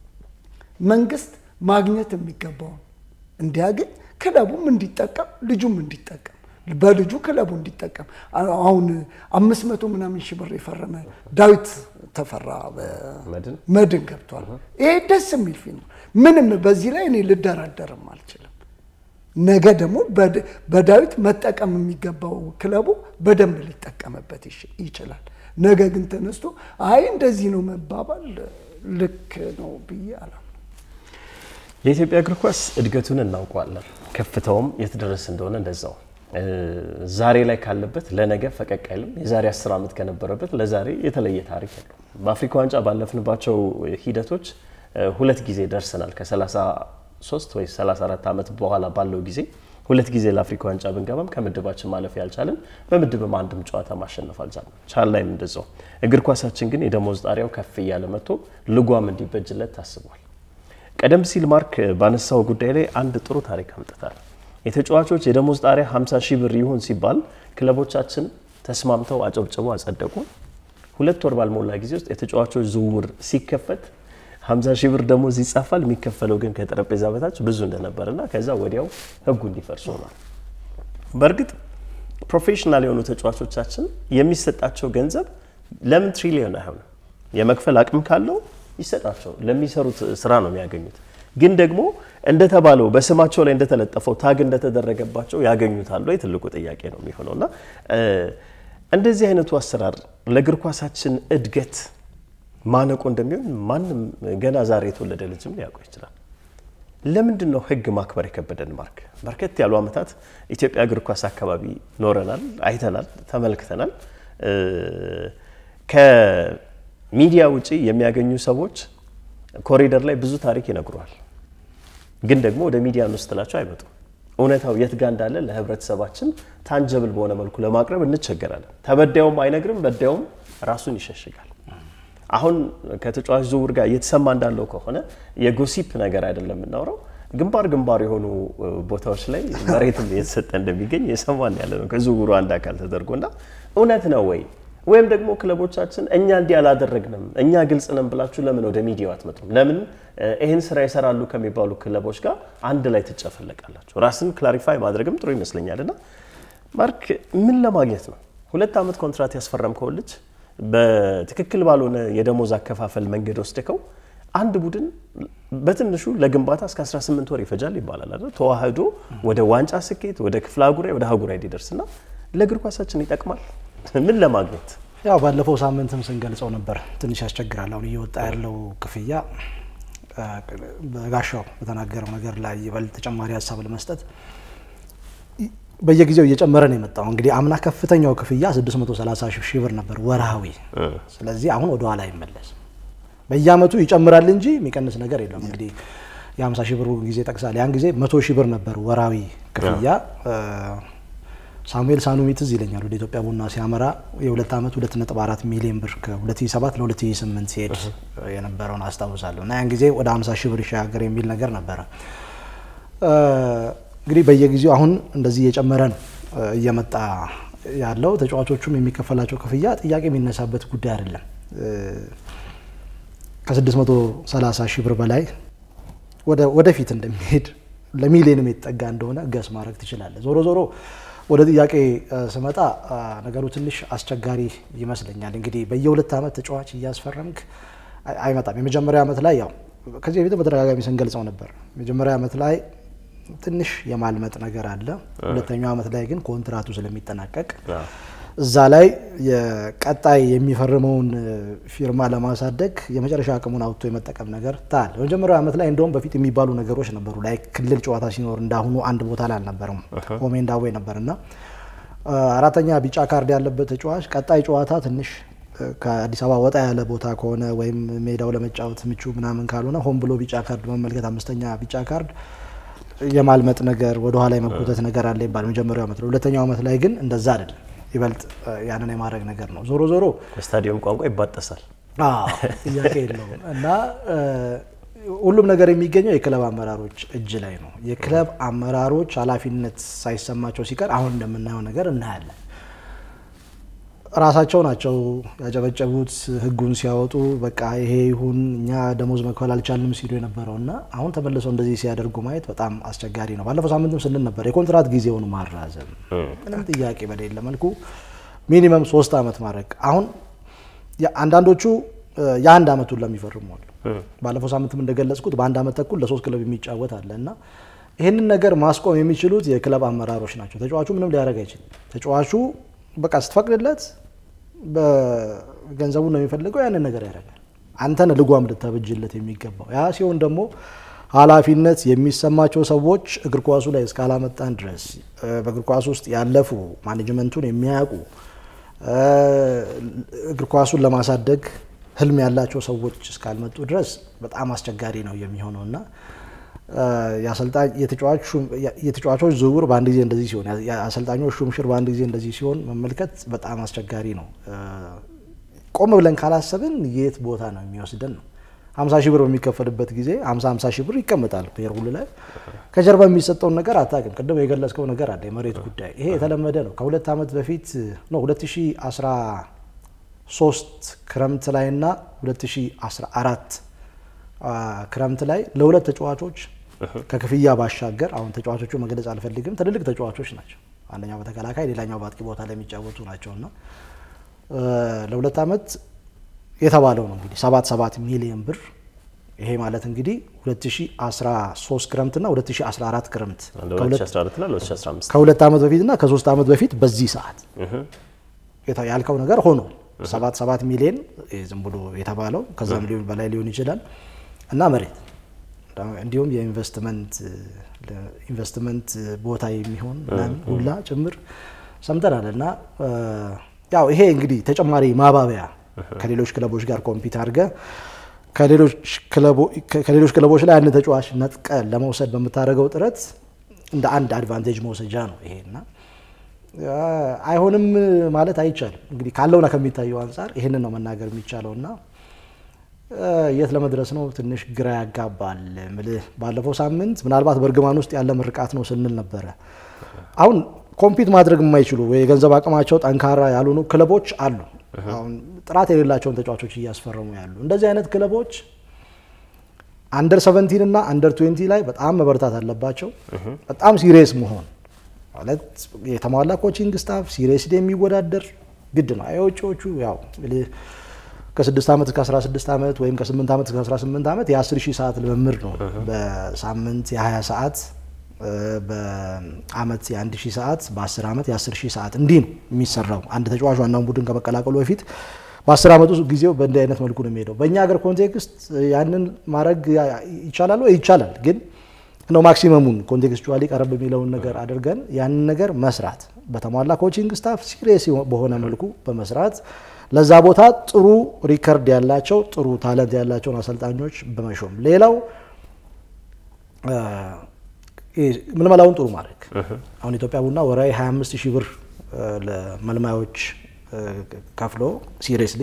Speaker 3: መንግስት ማግኘት የሚገባውን እንዲያገኝ ክለቡም እንዲጠቀም ልጁም እንዲጠቀም በልጁ ክለቡ እንዲጠቀም አሁን አምስት መቶ ምናምን ሺህ ብር የፈረመ ዳዊት ተፈራ መድን ገብቷል። ይሄ ደስ የሚል ፊልም ምንም በዚህ ላይ እኔ ልደራደርም አልችልም። ነገ ደግሞ በዳዊት መጠቀም የሚገባው ክለቡ በደንብ ሊጠቀምበት ይችላል። ነገ ግን ተነስቶ አይ እንደዚህ ነው መባባል ልክ ነው ብዬ አላ
Speaker 1: የኢትዮጵያ እግር ኳስ እድገቱን እናውቀዋለን። ከፍታውም የተደረሰ እንደሆነ እንደዛው ዛሬ ላይ ካለበት ለነገ ፈቀቅ አይልም። የዛሬ 10 ዓመት ከነበረበት ለዛሬ የተለየ ታሪክ ያለው በአፍሪካ ዋንጫ ባለፍንባቸው ሂደቶች ሁለት ጊዜ ደርሰናል። ከ33 ወይ 34 ዓመት በኋላ ባለው ጊዜ ሁለት ጊዜ ለአፍሪካ ዋንጫ ብንገባም ከምድባችን ማለፍ ያልቻለን በምድብም አንድም ጨዋታ ማሸነፍ አልቻለም። ቻል ላይም እንደዛው። እግር ኳሳችን ግን የደሞዝ ጣሪያው ከፍ እያለ መጥቶ ልጓም እንዲበጅለት ታስቧል። ቀደም ሲል ማርክ ባነሳው ጉዳይ ላይ አንድ ጥሩ ታሪክ አምጥታል። የተጫዋቾች የደሞዝ ጣሪያ 50 ሺህ ብር ይሁን ሲባል ክለቦቻችን ተስማምተው አጨብጭበው አጸደቁ። ሁለት ወር ባልሞላ ጊዜ ውስጥ የተጫዋቾች ዝውውር ሲከፈት 50 ሺህ ብር ደሞዝ ይጻፋል። የሚከፈለው ግን ከጠረጴዛ በታች ብዙ እንደነበርና ከዛ ወዲያው ህጉ እንዲፈርስ ሆኗል። በእርግጥ ፕሮፌሽናል የሆኑ ተጫዋቾቻችን የሚሰጣቸው ገንዘብ ለምን ትሪሊዮን አይሆንም? የመክፈል አቅም ካለው ይሰጣቸው፣ ለሚሰሩት ስራ ነው የሚያገኙት። ግን ደግሞ እንደተባለው በስማቸው ላይ እንደተለጠፈው ታግ እንደተደረገባቸው ያገኙታል ወይ? ትልቁ ጥያቄ ነው የሚሆነው እና እንደዚህ አይነቱ አሰራር ለእግር ኳሳችን እድገት ማነቆ እንደሚሆን ማንም ገና ዛሬ የተወለደ ልጅም ሊያውቀው ይችላል። ለምንድን ነው ህግ ማክበር የከበደን? ማርክ በርከት ያሉ ዓመታት ኢትዮጵያ እግር ኳስ አካባቢ ኖረናል፣ አይተናል፣ ተመልክተናል። ከሚዲያ ውጪ የሚያገኙ ሰዎች ኮሪደር ላይ ብዙ ታሪክ ይነግሯል። ግን ደግሞ ወደ ሚዲያ ነው ስትላቸው አይመጡም። እውነታው የት ጋር እንዳለ ለህብረተሰባችን ታንጀብል በሆነ መልኩ ለማቅረብ እንቸገራለን። ተበዳዩም አይነግርም፣ በዳዩም ራሱን ይሸሽጋል። አሁን ከተጫዋች ዝውውር ጋር እየተሰማ እንዳለው ከሆነ የጎሲፕ ነገር አይደለም የምናውረው ግንባር ግንባር የሆኑ ቦታዎች ላይ መሬትም እየተሰጠ እንደሚገኝ የሰማን ያለ ነው ከዝውውሩ አንድ አካል ተደርጎና እውነት ነው ወይ ወይም ደግሞ ክለቦቻችን እኛ እንዲህ አላደረግንም እኛ ግልጽ ነን ብላችሁ ለምን ወደ ሚዲያው አትመጡም? ለምን ይህን ስራ ይሰራሉ ከሚባሉ ክለቦች ጋር አንድ ላይ ትጨፈለቃላችሁ? ራስን ክላሪፋይ ማድረግም ጥሩ ይመስለኛል። እና ማርክ ምን ለማግኘት ነው ሁለት ዓመት ኮንትራት ያስፈረምከው ልጅ በትክክል ባልሆነ የደሞዝ አከፋፈል መንገድ ወስደከው አንድ ቡድን በትንሹ ለግንባታ እስከ 18 ወር ይፈጃል ይባላል አይደል? ተዋህዶ ወደ ዋንጫ ስኬት ወደ ክፍለ አህጉራዊ ወደ አህጉራዊ እንዲደርስ እና ለእግር ኳሳችን ይጠቅማል። ምን ለማግኘት
Speaker 4: ያው ባለፈው ሳምንትም ስንገልጸው ነበር፣ ትንሽ ያስቸግራል። አሁን እየወጣ ያለው ክፍያ በጋሻው በተናገረው ነገር ላይ ይበልጥ ተጨማሪ ሀሳብ ለመስጠት በየጊዜው እየጨመረ ነው የመጣው። እንግዲህ አምና ከፍተኛው ክፍያ 630 ሺህ ብር ነበር ወርሃዊ። ስለዚህ አሁን ወደ ኋላ አይመለስም። በየአመቱ ይጨምራል እንጂ የሚቀንስ ነገር የለም። እንግዲህ የ50 ሺህ ብር ጊዜ ጠቅሳል። ያን ጊዜ 100 ሺህ ብር ነበር ወራዊ ክፍያ። ሳሙኤል ሳኑሚ ትዝ ይለኛል ወደ ኢትዮጵያ ቡና ሲያመራ የሁለት ዓመት 2.4 ሚሊዮን ብር ከ2007 ለ2008 ሲሄድ የነበረውን አስታውሳለሁ። እና ያን ጊዜ ወደ 50 ሺህ ብር ይሻገር የሚል ነገር ነበረ። እንግዲህ በየጊዜው አሁን እንደዚህ እየጨመረ ነው እየመጣ ያለው። ተጫዋቾቹም የሚከፈላቸው ክፍያ ጥያቄ የሚነሳበት ጉዳይ አይደለም። ከ630 ሺህ ብር በላይ ወደፊት እንደሚሄድ ለሚሊዮንም የተጠጋ እንደሆነ ገስ ማድረግ ትችላለህ። ዞሮ ዞሮ ወደ ጥያቄ ስመጣ ነገሩ ትንሽ አስቸጋሪ ይመስለኛል። እንግዲህ በየሁለት ዓመት ተጫዋች እያስፈረምክ አይመጣም። የመጀመሪያ ዓመት ላይ ያው ከዚህ በፊት በተደጋጋሚ ስንገልጸው ነበር። የመጀመሪያ ዓመት ላይ ትንሽ የማልመጥ ነገር አለ። ሁለተኛው ዓመት ላይ ግን ኮንትራቱ ስለሚጠናቀቅ እዛ ላይ የቀጣይ የሚፈርመውን ፊርማ ለማሳደግ የመጨረሻ አቅሙን አውጥቶ የመጠቀም ነገር ታል በመጀመሪያው ዓመት ላይ እንደውም በፊት የሚባሉ ነገሮች ነበሩ። ላይ ክልል ጨዋታ ሲኖር እንዳሁኑ አንድ ቦታ ላይ አልነበረም፣ ሆሜ እንዳዌ ነበር እና አራተኛ ቢጫ ካርድ ያለበት ተጫዋች ቀጣይ ጨዋታ ትንሽ ከአዲስ አበባ ወጣ ያለ ቦታ ከሆነ ወይም ሜዳው ለመጫወት ምቹ ምናምን ካልሆነ ሆን ብሎ ቢጫ ካርድ መመልከት አምስተኛ ቢጫ ካርድ የማልመጥ ነገር ወደኋላ የመጎተት ነገር አለ ይባል መጀመሪያው ዓመት ላይ። ሁለተኛው ዓመት ላይ ግን እንደዛ አይደለም። ይበልጥ ያንን የማድረግ ነገር ነው። ዞሮ ዞሮ
Speaker 1: በስታዲየም ቋንቋ ይባጠሳል፣
Speaker 4: ጥያቄ የለውም እና ሁሉም ነገር የሚገኘው የክለብ አመራሮች እጅ ላይ ነው። የክለብ አመራሮች ኃላፊነት ሳይሰማቸው ሲቀር አሁን እንደምናየው ነገር እናያለን። ራሳቸው ናቸው ያጨበጨቡት ህጉን ሲያወጡ በቃ ይሄ ይሁን እኛ ደሞዝ መክፈል አልቻልንም ሲሉ የነበረው እና አሁን ተመልሰው እንደዚህ ሲያደርጉ ማየት በጣም አስቸጋሪ ነው። ባለፈው ሳምንትም ስንል ነበር የኮንትራት ጊዜውን ማራዘም ምንም ጥያቄ በሌለ መልኩ ሚኒመም ሶስት ዓመት ማድረግ። አሁን አንዳንዶቹ የአንድ ዓመቱን ለሚፈርሙ አሉ። ባለፈው ሳምንትም እንደገለጽኩት በአንድ ዓመት ተኩል ለሶስት ክለብ የሚጫወት አለ እና ይህንን ነገር ማስቆም የሚችሉት የክለብ አመራሮች ናቸው። ተጫዋቹ ምንም ሊያደርግ አይችልም። ተጫዋቹ በቃ ስትፈቅድለት በገንዘቡ ነው የሚፈልገው፣ ያንን ነገር ያደርጋል። አንተን ልጓም ልታበጅለት የሚገባው ያ ሲሆን ደግሞ ኃላፊነት የሚሰማቸው ሰዎች እግር ኳሱ ላይ እስካላመጣን ድረስ በእግር ኳሱ ውስጥ ያለፉ ማኔጅመንቱን የሚያውቁ እግር ኳሱን ለማሳደግ ህልም ያላቸው ሰዎች እስካልመጡ ድረስ በጣም አስቸጋሪ ነው የሚሆነው እና የተጫዋቾች ዝውውር በአንድ ጊዜ እንደዚህ ሲሆን የአሰልጣኞች ሹምሽር በአንድ ጊዜ እንደዚህ ሲሆን መመልከት በጣም አስቸጋሪ ነው። ቆም ብለን ካላሰብን የት ቦታ ነው የሚወስደን ነው። ሀምሳ ሺህ ብር በሚከፈልበት ጊዜ ሀምሳ ሀምሳ ሺህ ብር ይቀመጣል ፔሮል ላይ ከጀርባ የሚሰጠውን ነገር አታውቅም። ቅድም የገለጽከው ነገር አለ፣ የመሬት ጉዳይ። ይሄ የተለመደ ነው። ከሁለት ዓመት በፊት ነው 2013 ክረምት ላይ እና 2014 ክረምት ላይ ለሁለት ተጫዋቾች ከክፍያ ባሻገር አሁን ተጫዋቾቹ መግለጽ አልፈልግም፣ ትልልቅ ተጫዋቾች ናቸው። አንደኛው በተከላካይ ሌላኛው በአጥቂ ቦታ ላይ የሚጫወቱ ናቸው እና ለሁለት ዓመት የተባለው ነው እንግዲህ ሰባት ሰባት ሚሊዮን ብር ይሄ ማለት እንግዲህ 2013 ክረምትና 2014 ክረምት ከሁለት ዓመት በፊትና ከሶስት ዓመት በፊት በዚህ ሰዓት ያልከው ነገር ሆኗል። ሰባት ሰባት ሚሊዮን ዝም ብሎ የተባለው ከዛ ሚሊዮን በላይ ሊሆን ይችላል እና መሬት እንዲሁም የኢንቨስትመንት ኢንቨስትመንት ቦታ የሚሆን ምናምን ሁላ ጭምር ሰምተናል። እና ያው ይሄ እንግዲህ ተጨማሪ ማባቢያ ከሌሎች ክለቦች ጋር ኮምፒት አድርገ ከሌሎች ክለቦች ላይ አንድ ተጫዋች ነጥቀ ለመውሰድ በምታደርገው ጥረት እንደ አንድ አድቫንቴጅ መውሰጃ ነው ይሄና አይሆንም ማለት አይቻልም። እንግዲህ ካለውና ከሚታየው አንጻር ይህንን ነው መናገር የሚቻለው እና የት ለመድረስ ነው ትንሽ ግራ ያጋባል። ምልህ ባለፈው ሳምንት ምናልባት በእርግማን ውስጥ ያለ ምርቃት ነው ስንል ነበረ። አሁን ኮምፒት ማድረግ የማይችሉ ወይ የገንዘብ አቅማቸው ጠንካራ ያልሆኑ ክለቦች አሉ። አሁን ጥራት የሌላቸውን ተጫዋቾች እያስፈረሙ ያሉ እንደዚህ አይነት ክለቦች አንደር ሰቨንቲን እና አንደር ትዌንቲ ላይ በጣም መበረታት አለባቸው። በጣም ሲሪየስ መሆን ማለት የተሟላ ኮቺንግ ስታፍ ሲሪየስሊ የሚወዳደር ግድ ነው። የውጭዎቹ ያው ከ6 ዓመት እስከ 16 ዓመት ወይም ከ8 ዓመት እስከ 18 ዓመት የ10 ሺህ ሰዓት ልምምድ ነው። በሳምንት የ20 ሰዓት በአመት የ1 ሺህ ሰዓት በ10 ዓመት የ10 ሺህ ሰዓት እንዲህ ነው የሚሰራው። አንድ ተጫዋች ዋናውን ቡድን ከመቀላቀሉ በፊት በ10 ዓመቱ ጊዜው በእንዲህ አይነት መልኩ ነው የሚሄደው። በእኛ ሀገር ኮንቴክስት ያንን ማድረግ ይቻላል ወይ? ይቻላል ግን ነው ማክሲመሙን ኮንቴክስቹዋሊ ቀረብ የሚለውን ነገር አድርገን ያንን ነገር መስራት በተሟላ ኮቺንግ ስታፍ ሲሪየስ በሆነ መልኩ በመስራት ለዛ ቦታ ጥሩ ሪከርድ ያላቸው ጥሩ ታለንት ያላቸውን አሰልጣኞች በመሾም ሌላው ምልመላውን ጥሩ ማድረግ አሁን ኢትዮጵያ ቡና ወራዊ 25 ሺህ ብር ለመልማዮች ከፍሎ ሲሪየስሊ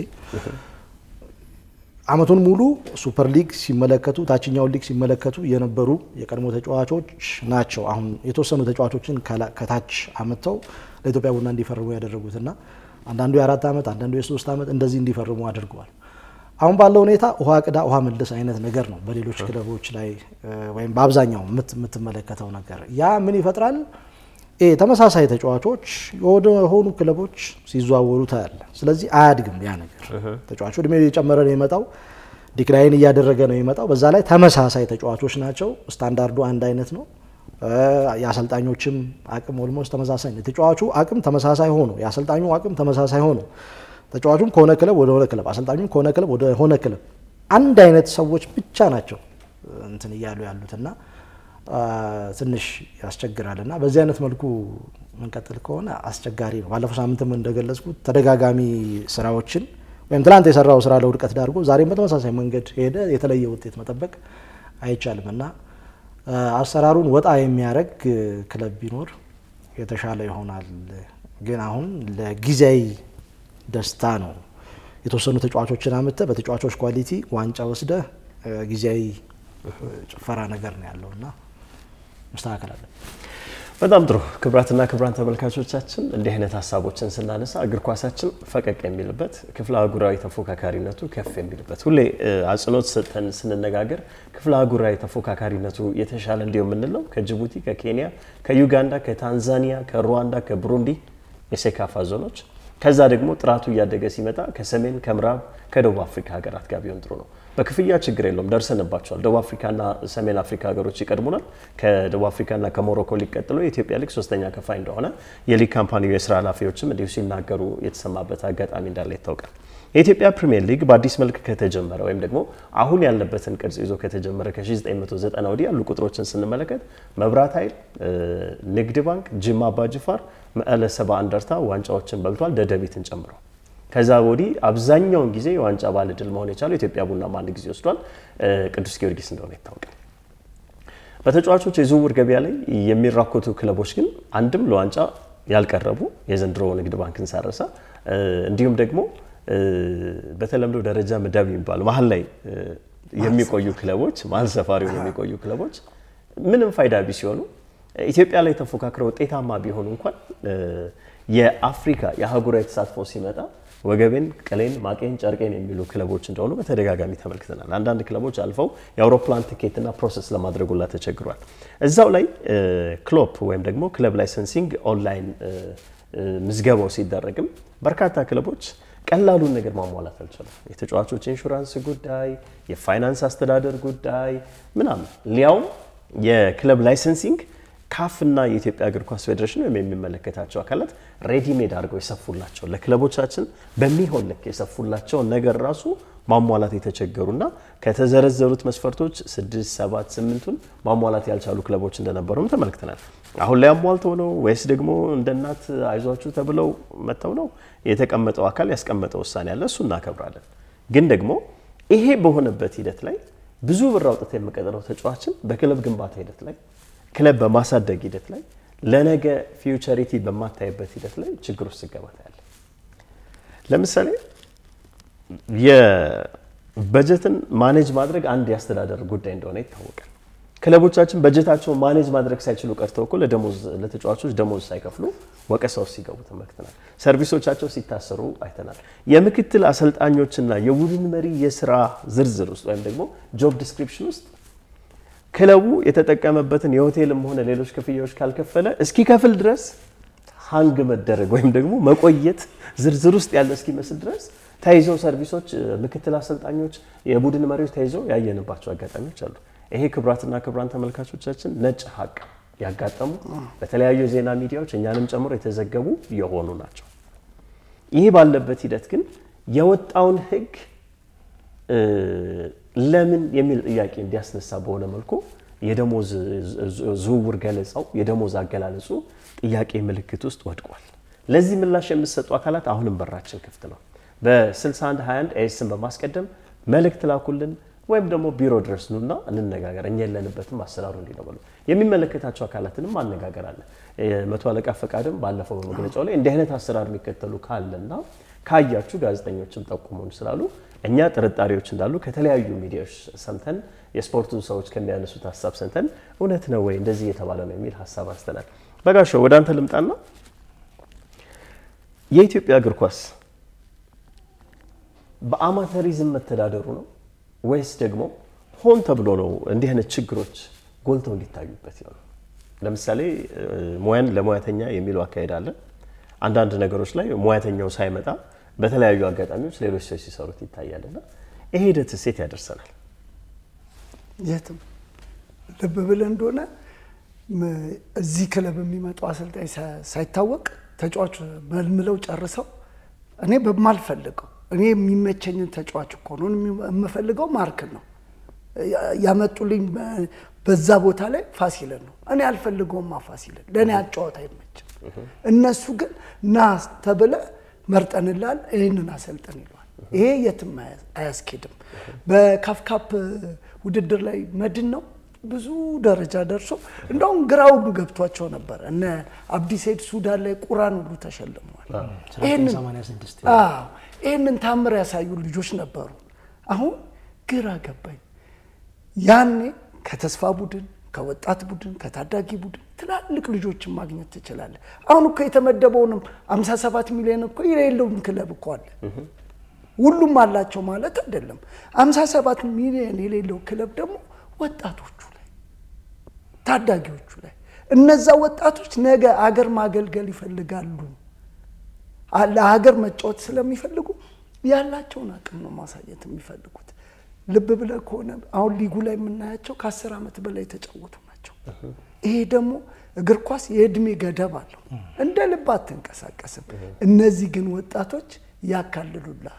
Speaker 4: አመቱን ሙሉ ሱፐር ሊግ ሲመለከቱ ታችኛውን ሊግ ሲመለከቱ የነበሩ የቀድሞ ተጫዋቾች ናቸው። አሁን የተወሰኑ ተጫዋቾችን ከታች አመጥተው ለኢትዮጵያ ቡና እንዲፈርሙ ያደረጉትና አንዳንዱ የአራት ዓመት አንዳንዱ የሶስት ዓመት እንደዚህ እንዲፈርሙ አድርገዋል። አሁን ባለው ሁኔታ ውሃ ቅዳ ውሃ መልስ አይነት ነገር ነው በሌሎች ክለቦች ላይ ወይም በአብዛኛው የምትመለከተው ነገር። ያ ምን ይፈጥራል? ተመሳሳይ ተጫዋቾች ወደ ሆኑ ክለቦች ሲዘዋወሩ ታያለ። ስለዚህ አያድግም ያ ነገር። ተጫዋቹ እድሜው እየጨመረ ነው የመጣው፣ ዲክላይን እያደረገ ነው የመጣው። በዛ ላይ ተመሳሳይ ተጫዋቾች ናቸው። ስታንዳርዱ አንድ አይነት ነው። የአሰልጣኞችም አቅም ኦልሞስት ተመሳሳይ ነው። የተጫዋቹ አቅም ተመሳሳይ ሆኖ የአሰልጣኙ አቅም ተመሳሳይ ሆኖ ተጫዋቹም ከሆነ ክለብ ወደ ሆነ ክለብ አሰልጣኙም ከሆነ ክለብ ወደ ሆነ ክለብ አንድ አይነት ሰዎች ብቻ ናቸው እንትን እያሉ ያሉትና ትንሽ ያስቸግራል እና በዚህ አይነት መልኩ መንቀጥል ከሆነ አስቸጋሪ ነው። ባለፈው ሳምንትም እንደገለጽኩት ተደጋጋሚ ስራዎችን ወይም ትናንት የሰራው ስራ ለውድቀት ዳርጎ ዛሬም በተመሳሳይ መንገድ ሄደ የተለየ ውጤት መጠበቅ አይቻልም እና አሰራሩን ወጣ የሚያደርግ ክለብ ቢኖር የተሻለ ይሆናል። ግን አሁን ለጊዜያዊ ደስታ ነው የተወሰኑ ተጫዋቾችን አምጥተህ በተጫዋቾች ኳሊቲ ዋንጫ ወስደህ ጊዜያዊ ጭፈራ ነገር ነው ያለው እና መስተካከል አለ።
Speaker 1: በጣም ጥሩ ክቡራትና ክቡራን ተመልካቾቻችን እንዲህ አይነት ሀሳቦችን ስናነሳ እግር ኳሳችን ፈቀቅ የሚልበት ክፍለ አህጉራዊ ተፎካካሪነቱ ከፍ የሚልበት ሁሌ አጽንኦት ሰጥተን ስንነጋገር ክፍለ አህጉራዊ ተፎካካሪነቱ የተሻለ እንዲሁ የምንለው ከጅቡቲ፣ ከኬንያ፣ ከዩጋንዳ፣ ከታንዛኒያ፣ ከሩዋንዳ፣ ከቡሩንዲ የሴካፋ ዞኖች ከዛ ደግሞ ጥራቱ እያደገ ሲመጣ ከሰሜን ከምዕራብ ከደቡብ አፍሪካ ሀገራት ጋር ቢሆን ጥሩ ነው። በክፍያ ችግር የለውም፣ ደርሰንባቸዋል። ደቡብ አፍሪካና ሰሜን አፍሪካ ሀገሮች ይቀድሙናል። ከደቡብ አፍሪካና ከሞሮኮ ሊግ ቀጥሎ የኢትዮጵያ ሊግ ሶስተኛ ከፋይ እንደሆነ የሊግ ካምፓኒው የስራ ኃላፊዎችም እንዲሁ ሲናገሩ የተሰማበት አጋጣሚ እንዳለ ይታወቃል። የኢትዮጵያ ፕሪሚየር ሊግ በአዲስ መልክ ከተጀመረ ወይም ደግሞ አሁን ያለበትን ቅርጽ ይዞ ከተጀመረ ከ1990 ወዲህ ያሉ ቁጥሮችን ስንመለከት መብራት ኃይል፣ ንግድ ባንክ፣ ጅማ አባጅፋር፣ መቀለ ሰባ እንደርታ ዋንጫዎችን በልቷል፣ ደደቢትን ጨምሮ። ከዛ ወዲህ አብዛኛውን ጊዜ የዋንጫ ባለ ድል መሆን የቻለው ኢትዮጵያ ቡናም አንድ ጊዜ ወስዷል፣ ቅዱስ ጊዮርጊስ እንደሆነ ይታወቃል። በተጫዋቾች የዝውውር ገበያ ላይ የሚራኮቱ ክለቦች ግን አንድም ለዋንጫ ያልቀረቡ የዘንድሮ ንግድ ባንክን ሳረሳ እንዲሁም ደግሞ በተለምዶ ደረጃ ምድብ የሚባሉ መሀል ላይ የሚቆዩ ክለቦች መሀል ሰፋሪ ሆነው የሚቆዩ ክለቦች ምንም ፋይዳ ቢስ ሲሆኑ ኢትዮጵያ ላይ ተፎካክረው ውጤታማ ቢሆኑ እንኳን የአፍሪካ የአህጉራዊ ተሳትፎ ሲመጣ ወገቤን፣ ቅሌን፣ ማቄን፣ ጨርቄን የሚሉ ክለቦች እንደሆኑ በተደጋጋሚ ተመልክተናል። አንዳንድ ክለቦች አልፈው የአውሮፕላን ትኬትና ፕሮሰስ ለማድረጉላ ተቸግሯል። እዛው ላይ ክሎፕ ወይም ደግሞ ክለብ ላይሰንሲንግ ኦንላይን ምዝገባው ሲደረግም በርካታ ክለቦች ቀላሉን ነገር ማሟላት አልቻለም። የተጫዋቾች ኢንሹራንስ ጉዳይ፣ የፋይናንስ አስተዳደር ጉዳይ ምናምን ሊያውም የክለብ ላይሰንሲንግ ካፍና የኢትዮጵያ እግር ኳስ ፌዴሬሽን ወይም የሚመለከታቸው አካላት ሬዲሜድ አድርገው የሰፉላቸው ለክለቦቻችን በሚሆን ልክ የሰፉላቸውን ነገር ራሱ ማሟላት የተቸገሩና ከተዘረዘሩት መስፈርቶች ስድስት ሰባት ስምንቱን ማሟላት ያልቻሉ ክለቦች እንደነበሩም ተመልክተናል። አሁን ላይ አሟልተው ነው ወይስ ደግሞ እንደ እናት አይዟችሁ ተብለው መጥተው ነው? የተቀመጠው አካል ያስቀመጠው ውሳኔ አለ፣ እሱ እናከብራለን። ግን ደግሞ ይሄ በሆነበት ሂደት ላይ ብዙ ብር አውጥተህ የምቀጥረው ተጫዋችን በክለብ ግንባታ ሂደት ላይ ክለብ በማሳደግ ሂደት ላይ ለነገ ፊውቸሪቲ በማታይበት ሂደት ላይ ችግር ውስጥ ሲገባ ታያለህ። ለምሳሌ የበጀትን ማኔጅ ማድረግ አንድ የአስተዳደር ጉዳይ እንደሆነ ይታወቃል። ክለቦቻችን በጀታቸውን ማኔጅ ማድረግ ሳይችሉ ቀርተው እኮ ለደሞዝ ለተጫዋቾች ደሞዝ ሳይከፍሉ ወቀሳ ውስጥ ሲገቡ ተመልክተናል። ሰርቪሶቻቸው ሲታሰሩ አይተናል። የምክትል አሰልጣኞችና የቡድን መሪ የስራ ዝርዝር ውስጥ ወይም ደግሞ ጆብ ዲስክሪፕሽን ውስጥ ክለቡ የተጠቀመበትን የሆቴልም ሆነ ሌሎች ክፍያዎች ካልከፈለ እስኪከፍል ድረስ ሀንግ መደረግ ወይም ደግሞ መቆየት ዝርዝር ውስጥ ያለ እስኪመስል ድረስ ተይዘው ሰርቪሶች፣ ምክትል አሰልጣኞች፣ የቡድን መሪዎች ተይዘው ያየንባቸው አጋጣሚዎች አሉ። ይሄ ክቡራትና ክቡራን ተመልካቾቻችን ነጭ ሀቅ ያጋጠሙ በተለያዩ የዜና ሚዲያዎች እኛንም ጨምሮ የተዘገቡ የሆኑ ናቸው። ይህ ባለበት ሂደት ግን የወጣውን ሕግ ለምን የሚል ጥያቄ እንዲያስነሳ በሆነ መልኩ የደሞዝ ዝውውር ገለጻው የደሞዝ አገላለጹ ጥያቄ ምልክት ውስጥ ወድቋል። ለዚህ ምላሽ የምትሰጡ አካላት አሁንም በራችን ክፍት ነው። በ6121 ኤስን በማስቀደም መልእክት ላኩልን ወይም ደግሞ ቢሮ ድረስ ኑና እንነጋገር። እኛ የለንበትም አሰራሩ እንዲህ ነው በሉ። የሚመለከታቸው አካላትንም ማነጋገር አለ። መቶ አለቃ ፈቃድም ባለፈው በመግለጫው ላይ እንዲህ አይነት አሰራር የሚከተሉ ካለና ካያችሁ ጋዜጠኞችም ጠቁሙን ስላሉ እኛ ጥርጣሬዎች እንዳሉ ከተለያዩ ሚዲያዎች ሰምተን የስፖርቱ ሰዎች ከሚያነሱት ሀሳብ ሰምተን እውነት ነው ወይ እንደዚህ እየተባለ ነው የሚል ሀሳብ አንስተናል። በጋሻው ወደ አንተ ልምጣና የኢትዮጵያ እግር ኳስ በአማተሪዝም መተዳደሩ ነው ወይስ ደግሞ ሆን ተብሎ ነው እንዲህ አይነት ችግሮች ጎልተው እንዲታዩበት ይሆናል? ለምሳሌ ሙያን ለሙያተኛ የሚለው አካሄድ አለ። አንዳንድ ነገሮች ላይ ሙያተኛው ሳይመጣ በተለያዩ አጋጣሚዎች ሌሎች ሰዎች ሲሰሩት ይታያልና ይሄ ሂደት ሴት ያደርሰናል።
Speaker 3: የትም ልብ ብለህ እንደሆነ እዚህ ክለብ የሚመጣው አሰልጣኝ ሳይታወቅ ተጫዋች መልምለው ጨርሰው እኔ በማልፈልገው እኔ የሚመቸኝን ተጫዋች እኮ ነው የምፈልገው ማርክን ነው ያመጡልኝ በዛ ቦታ ላይ ፋሲልን ነው እኔ አልፈልገውማ ፋሲልን ለእኔ አጫወት አይመችም እነሱ ግን ና ተብለ መርጠንላል ይህንን አሰልጥን ይለዋል ይሄ የትም አያስኬድም በካፍካፕ ውድድር ላይ መድን ነው ብዙ ደረጃ ደርሶ እንደውም ግራውንዱ ገብቷቸው ነበር እነ አብዲ ሰይድ ሱዳን ላይ ቁራን ሁሉ ተሸልመዋል ይህንን ታምር ያሳዩ ልጆች ነበሩ አሁን ግራ ገባኝ ያኔ ከተስፋ ቡድን ከወጣት ቡድን ከታዳጊ ቡድን ትላልቅ ልጆችን ማግኘት ትችላለህ። አሁን እኮ የተመደበውንም 57 ሚሊዮን እኮ የሌለውም ክለብ እኮ አለ። ሁሉም አላቸው ማለት አይደለም። 57 ሚሊዮን የሌለው ክለብ ደግሞ ወጣቶቹ ላይ ታዳጊዎቹ ላይ እነዛ ወጣቶች ነገ አገር ማገልገል ይፈልጋሉ። ለሀገር መጫወት ስለሚፈልጉ ያላቸውን አቅም ነው ማሳየት የሚፈልጉት። ልብ ብለህ ከሆነ አሁን ሊጉ ላይ የምናያቸው ከአስር ዓመት በላይ የተጫወቱ ናቸው። ይሄ ደግሞ እግር ኳስ የእድሜ ገደብ አለው። እንደ ልብ አትንቀሳቀስም። እነዚህ ግን ወጣቶች ያካልሉልሃል፣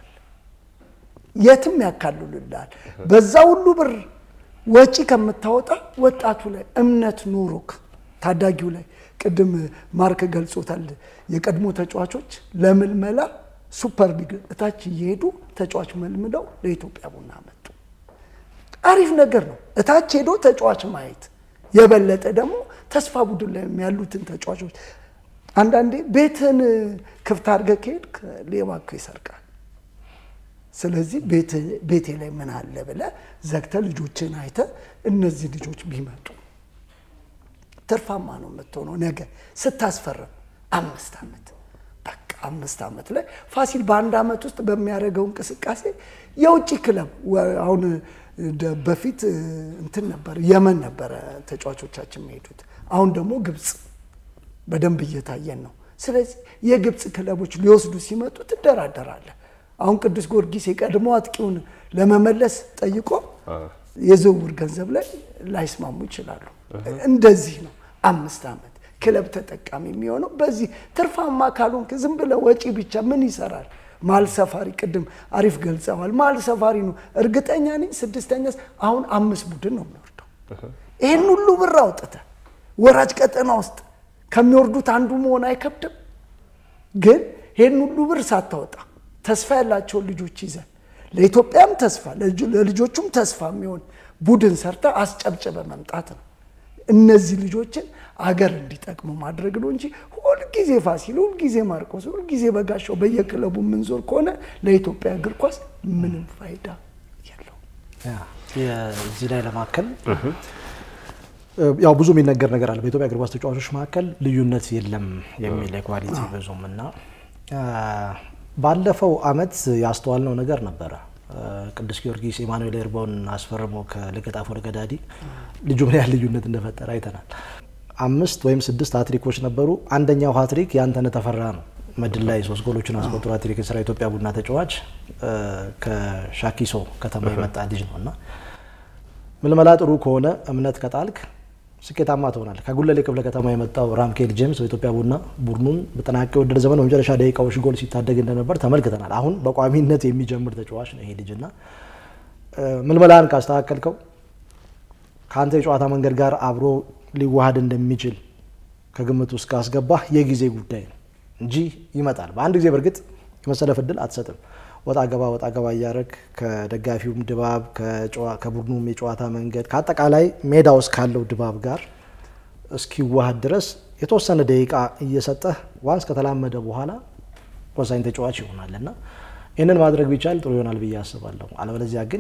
Speaker 3: የትም ያካልሉልሃል። በዛ ሁሉ ብር ወጪ ከምታወጣ ወጣቱ ላይ እምነት ኖሮክ ታዳጊው ላይ ቅድም ማርክ ገልጾታል። የቀድሞ ተጫዋቾች ለምልመላ ሱፐር ሊግ እታች እየሄዱ ተጫዋች መልምለው ለኢትዮጵያ ቡና መጡ። አሪፍ ነገር ነው። እታች ሄዶ ተጫዋች ማየት የበለጠ ደግሞ ተስፋ ቡድን ላይ ያሉትን ተጫዋቾች አንዳንዴ ቤትን ክፍት አድርገህ ከሄድክ ሌባ እኮ ይሰርቃል። ስለዚህ ቤቴ ላይ ምን አለ ብለህ ዘግተህ ልጆችን አይተህ እነዚህ ልጆች ቢመጡ ትርፋማ ነው የምትሆነው። ነገ ስታስፈርም አምስት ዓመት በቃ አምስት ዓመት ላይ ፋሲል በአንድ ዓመት ውስጥ በሚያደርገው እንቅስቃሴ የውጭ ክለብ አሁን በፊት እንትን ነበር የመን ነበረ ተጫዋቾቻችን የሚሄዱት። አሁን ደግሞ ግብፅ በደንብ እየታየን ነው። ስለዚህ የግብፅ ክለቦች ሊወስዱ ሲመጡ ትደራደራለህ። አሁን ቅዱስ ጊዮርጊስ የቀድሞ አጥቂውን ለመመለስ ጠይቆ የዝውውር ገንዘብ ላይ ላይስማሙ ይችላሉ። እንደዚህ ነው አምስት ዓመት ክለብ ተጠቃሚ የሚሆነው በዚህ ትርፋማ ካልሆንክ ዝም ብለህ ወጪ ብቻ ምን ይሰራል? ማል ሰፋሪ ቅድም አሪፍ ገልጸዋል። ማል ሰፋሪ ነው እርግጠኛ ነኝ ስድስተኛ አሁን አምስት ቡድን ነው የሚወርደው። ይህን ሁሉ ብር አውጥተህ ወራጅ ቀጠና ውስጥ ከሚወርዱት አንዱ መሆን አይከብድም? ግን ይህን ሁሉ ብር ሳታወጣ ተስፋ ያላቸውን ልጆች ይዘ ለኢትዮጵያም ተስፋ ለልጆቹም ተስፋ የሚሆን ቡድን ሰርተ አስጨብጭበ መምጣት ነው። እነዚህ ልጆችን አገር እንዲጠቅሙ ማድረግ ነው እንጂ ሁልጊዜ ፋሲል፣ ሁልጊዜ ማርቆስ፣ ሁልጊዜ በጋሻው በየክለቡ የምንዞር ከሆነ ለኢትዮጵያ እግር ኳስ ምንም ፋይዳ የለውም።
Speaker 4: እዚህ ላይ ለማከል ያው ብዙ የሚነገር ነገር አለ። በኢትዮጵያ እግር ኳስ ተጫዋቾች መካከል ልዩነት የለም የሚል የኳሊቲ ብዙም እና ባለፈው አመት ያስተዋልነው ነገር ነበረ። ቅዱስ ጊዮርጊስ ኢማኑኤል ኤርባውን አስፈርሞ ከለገጣፎ ለገዳዲ ልጁ ምን ያህል ልዩነት እንደፈጠረ አይተናል። አምስት ወይም ስድስት ሀትሪኮች ነበሩ። አንደኛው ሀትሪክ የአንተነህ ተፈራ ነው። መድን ላይ ሶስት ጎሎችን አስቆጥሮ ሀትሪክ የሰራ ኢትዮጵያ ቡና ተጫዋች ከሻኪሶ ከተማ የመጣ ልጅ ነው እና ምልመላ ጥሩ ከሆነ እምነት ከጣልክ ስኬታማ ትሆናል። ከጉለሌ ክፍለ ከተማ የመጣው ራምኬል ጄምስ በኢትዮጵያ ቡና ቡድኑን በጠናቀ የውድድር ዘመን በመጨረሻ ደቂቃዎች ጎል ሲታደግ እንደነበር ተመልክተናል። አሁን በቋሚነት የሚጀምር ተጫዋች ነው ይሄ ልጅና ምልመላን ካስተካከልከው ከአንተ የጨዋታ መንገድ ጋር አብሮ ሊዋሃድ እንደሚችል ከግምት ውስጥ ካስገባህ የጊዜ ጉዳይ ነው እንጂ ይመጣል። በአንድ ጊዜ በእርግጥ የመሰለፍ እድል አትሰጥም። ወጣ ገባ ወጣ ገባ እያደረግ ከደጋፊውም ድባብ ከቡድኑም የጨዋታ መንገድ ከአጠቃላይ ሜዳ ውስጥ ካለው ድባብ ጋር እስኪዋሃድ ድረስ የተወሰነ ደቂቃ እየሰጠህ ዋንስ ከተላመደ በኋላ ወሳኝ ተጫዋች ይሆናል እና ይህንን ማድረግ ቢቻል ጥሩ ይሆናል ብዬ አስባለሁ። አለበለዚያ ግን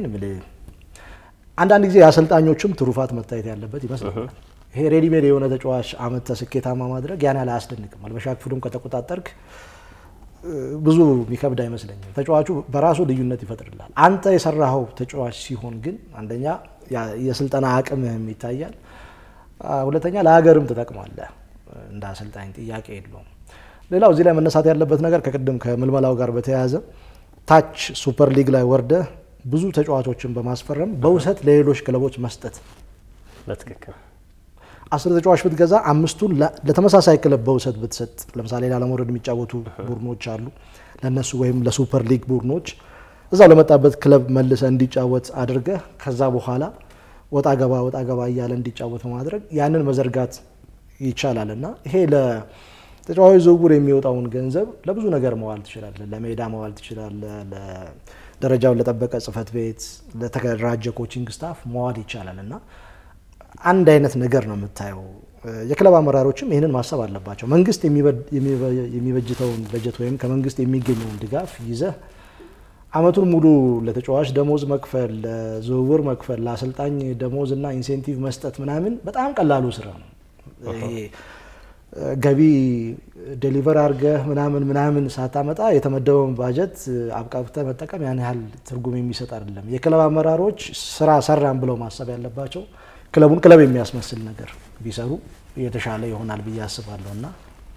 Speaker 4: አንዳንድ ጊዜ የአሰልጣኞችም ትሩፋት መታየት ያለበት ይመስለኛል። ይሄ ሬዲሜድ የሆነ ተጫዋች አመተ ስኬታማ ማድረግ ያን ያህል አያስደንቅም። መልበሻ ክፍሉም ከተቆጣጠርክ ብዙ የሚከብድ አይመስለኝም። ተጫዋቹ በራሱ ልዩነት ይፈጥርላል። አንተ የሰራኸው ተጫዋች ሲሆን ግን አንደኛ የስልጠና አቅምህም ይታያል፣ ሁለተኛ ለሀገርም ትጠቅማለህ። እንደ አሰልጣኝ ጥያቄ የለውም። ሌላው እዚህ ላይ መነሳት ያለበት ነገር ከቅድም ከምልመላው ጋር በተያያዘ ታች ሱፐር ሊግ ላይ ወርደህ ብዙ ተጫዋቾችን በማስፈረም በውሰት ለሌሎች ክለቦች መስጠት
Speaker 1: በትክክል
Speaker 3: አስር ተጫዋች ብትገዛ አምስቱን ለተመሳሳይ ክለብ በውሰት ብትሰጥ፣ ለምሳሌ ላለመውረድ የሚጫወቱ ቡድኖች አሉ። ለነሱ ወይም ለሱፐር ሊግ ቡድኖች እዛው ለመጣበት ክለብ መልሰ እንዲጫወት አድርገህ ከዛ በኋላ ወጣ ገባ ወጣ ገባ እያለ እንዲጫወት በማድረግ ያንን መዘርጋት ይቻላል እና ይሄ ለተጫዋች ዝውውር የሚወጣውን ገንዘብ ለብዙ ነገር መዋል ትችላለህ። ለሜዳ መዋል ትችላለህ። ደረጃውን ለጠበቀ ጽህፈት ቤት፣ ለተደራጀ ኮቺንግ ስታፍ መዋል ይቻላል እና አንድ አይነት ነገር ነው የምታየው። የክለብ አመራሮችም ይህንን ማሰብ አለባቸው። መንግስት የሚበጅተውን በጀት ወይም ከመንግስት የሚገኘውን ድጋፍ ይዘህ አመቱን ሙሉ ለተጫዋች ደሞዝ መክፈል፣ ለዝውውር መክፈል፣ ለአሰልጣኝ ደሞዝ እና ኢንሴንቲቭ መስጠት ምናምን በጣም ቀላሉ ስራ ነው። ይሄ ገቢ ዴሊቨር አድርገህ ምናምን ምናምን ሳታመጣ የተመደበውን ባጀት አብቃቅተህ መጠቀም ያን ያህል ትርጉም የሚሰጥ አይደለም። የክለብ አመራሮች ስራ ሰራን ብለው ማሰብ ያለባቸው ክለቡን ክለብ የሚያስመስል ነገር ቢሰሩ የተሻለ ይሆናል ብዬ አስባለሁ እና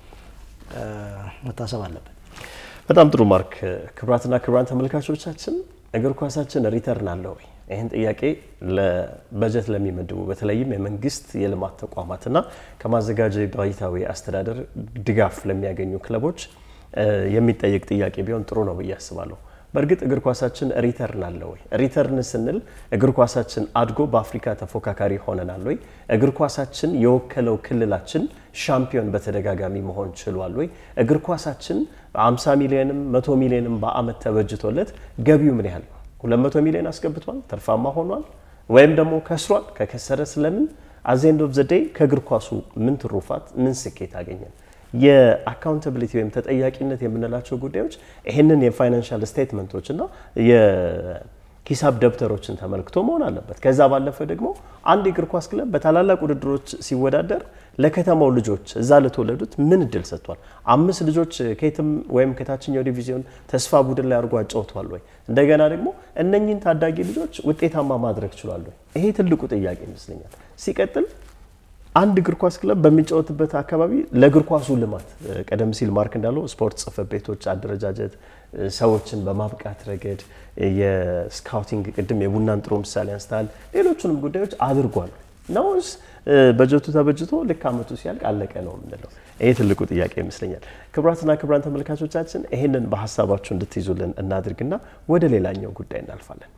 Speaker 3: መታሰብ አለበት።
Speaker 1: በጣም ጥሩ ማርክ። ክቡራትና ክቡራን ተመልካቾቻችን እግር ኳሳችን ሪተርን አለው ወይ? ይህን ጥያቄ ለበጀት ለሚመድቡ በተለይም የመንግስት የልማት ተቋማትና ከማዘጋጃ ቤታዊ አስተዳደር ድጋፍ ለሚያገኙ ክለቦች የሚጠየቅ ጥያቄ ቢሆን ጥሩ ነው ብዬ አስባለሁ። በእርግጥ እግር ኳሳችን ሪተርን አለ ወይ? ሪተርን ስንል እግር ኳሳችን አድጎ በአፍሪካ ተፎካካሪ ሆነናል ወይ? እግር ኳሳችን የወከለው ክልላችን ሻምፒዮን በተደጋጋሚ መሆን ችሏል ወይ? እግር ኳሳችን 50 ሚሊዮንም 100 ሚሊዮንም በአመት ተበጅቶለት ገቢው ምን ያህል ነው? 200 ሚሊዮን አስገብቷል? ትርፋማ ሆኗል? ወይም ደግሞ ከስሯል? ከከሰረ ስለምን? አዘንድ ኦፍ ዘ ዴይ ከእግር ኳሱ ምን ትሩፋት ምን ስኬት አገኘን? የአካውንታብሊቲ ወይም ተጠያቂነት የምንላቸው ጉዳዮች ይህንን የፋይናንሻል ስቴትመንቶች እና የሂሳብ ደብተሮችን ተመልክቶ መሆን አለበት። ከዛ ባለፈ ደግሞ አንድ የእግር ኳስ ክለብ በታላላቅ ውድድሮች ሲወዳደር ለከተማው ልጆች እዛ ለተወለዱት ምን እድል ሰጥቷል? አምስት ልጆች ከየትም ወይም ከታችኛው ዲቪዚዮን ተስፋ ቡድን ላይ አድርጎ አጫውተዋል ወይ? እንደገና ደግሞ እነኚህን ታዳጊ ልጆች ውጤታማ ማድረግ ችሏል ወይ? ይሄ ትልቁ ጥያቄ ይመስለኛል። ሲቀጥል አንድ እግር ኳስ ክለብ በሚጫወትበት አካባቢ ለእግር ኳሱ ልማት ቀደም ሲል ማርክ እንዳለው ስፖርት ጽሕፈት ቤቶች አደረጃጀት፣ ሰዎችን በማብቃት ረገድ የስካውቲንግ ቅድም የቡናን ጥሩ ምሳሌ አንስተሃል። ሌሎቹንም ጉዳዮች አድርጓል ነውስ በጀቱ ተበጅቶ ልክ አመቱ ሲያልቅ አለቀ ነው የምንለው? ይሄ ትልቁ ጥያቄ ይመስለኛል። ክቡራትና ክቡራን ተመልካቾቻችን ይህንን በሀሳባችሁ እንድትይዙልን እናድርግና ወደ ሌላኛው ጉዳይ እናልፋለን።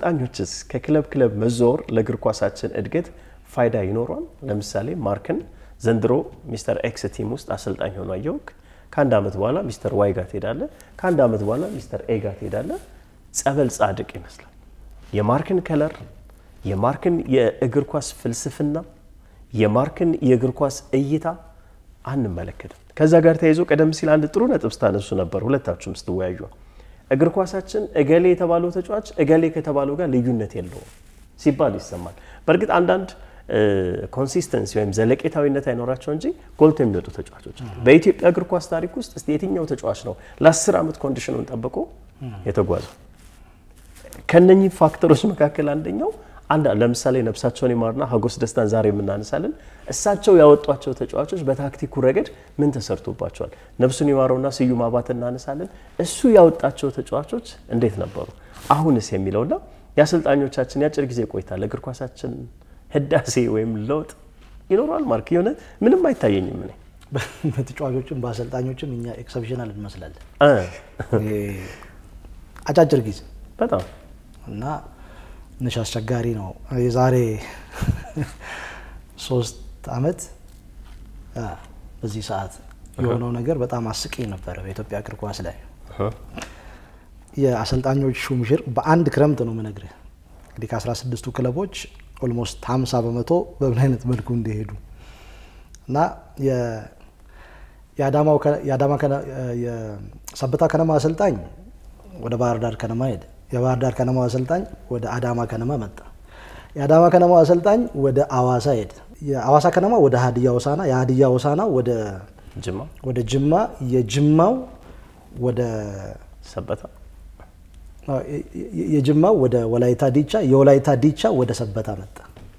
Speaker 1: አሰልጣኞችስ ከክለብ ክለብ መዘወር ለእግር ኳሳችን እድገት ፋይዳ ይኖሯል? ለምሳሌ ማርክን ዘንድሮ ሚስተር ኤክስ ቲም ውስጥ አሰልጣኝ ሆኖ አየውክ። ከአንድ ዓመት በኋላ ሚስተር ዋይ ጋር ትሄዳለ። ከአንድ ዓመት በኋላ ሚስተር ኤ ጋር ትሄዳለ። ጸበል ጻድቅ ይመስላል። የማርክን ከለር፣ የማርክን የእግር ኳስ ፍልስፍና፣ የማርክን የእግር ኳስ እይታ አንመለከትም። ከዛ ጋር ተያይዞ ቀደም ሲል አንድ ጥሩ ነጥብ ስታነሱ ነበር ሁለታችሁም ስትወያዩ እግር ኳሳችን እገሌ የተባለው ተጫዋች እገሌ ከተባለው ጋር ልዩነት የለውም ሲባል ይሰማል። በእርግጥ አንዳንድ ኮንሲስተንሲ ወይም ዘለቄታዊነት አይኖራቸው እንጂ ጎልቶ የሚወጡ ተጫዋቾች አሉ። በኢትዮጵያ እግር ኳስ ታሪክ ውስጥ እስቲ የትኛው ተጫዋች ነው ለአስር ዓመት ኮንዲሽኑን ጠብቆ የተጓዘው? ከነኚህ ፋክተሮች መካከል አንደኛው አንድ ለምሳሌ ነፍሳቸውን ይማርና ሀጎስ ደስታን ዛሬ የምናነሳለን። እሳቸው ያወጧቸው ተጫዋቾች በታክቲኩ ረገድ ምን ተሰርቶባቸዋል? ነፍሱን ይማረውና ስዩም አባተ እናነሳለን። እሱ ያወጣቸው ተጫዋቾች እንዴት ነበሩ? አሁንስ የሚለውና የአሰልጣኞቻችን የአጭር ጊዜ ቆይታ ለእግር ኳሳችን ህዳሴ ወይም ለውጥ ይኖረዋል። ማርክ የሆነ ምንም አይታየኝም እኔ
Speaker 4: በተጫዋቾችም በአሰልጣኞችም እኛ ኤክሰፕሽናል እንመስላለን።
Speaker 1: እ
Speaker 4: አጫጭር ጊዜ
Speaker 1: በጣም
Speaker 4: እና ትንሽ አስቸጋሪ ነው። የዛሬ ሶስት አመት አ፣ በዚህ ሰዓት የሆነው ነገር በጣም አስቂኝ ነበረ በኢትዮጵያ እግር ኳስ ላይ የአሰልጣኞች ሹምሽር በአንድ ክረምት ነው የምነግርህ። እንግዲህ ከአስራ ስድስቱ ክለቦች ኦልሞስት ሀምሳ በመቶ በምን አይነት መልኩ እንደሄዱ እና የ- የአዳማው ከ- የአዳማ ከነ- የሰበታ ከነማ አሰልጣኝ ወደ ባህር ዳር ከነማ ሄደ። የባህር ዳር ከነማ አሰልጣኝ ወደ አዳማ ከነማ መጣ። የአዳማ ከነማ አሰልጣኝ ወደ አዋሳ ሄደ። የአዋሳ ከነማ ወደ ሀዲያ ሆሳዕና፣ የሀዲያ ሆሳዕና ወደ
Speaker 1: ጅማ
Speaker 4: ወደ ጅማ፣ የጅማው ወደ
Speaker 1: ሰበታ
Speaker 4: አዎ፣ የ- የ- የጅማው ወደ ወላይታ ዲቻ፣ የወላይታ ዲቻ ወደ ሰበታ መጣ።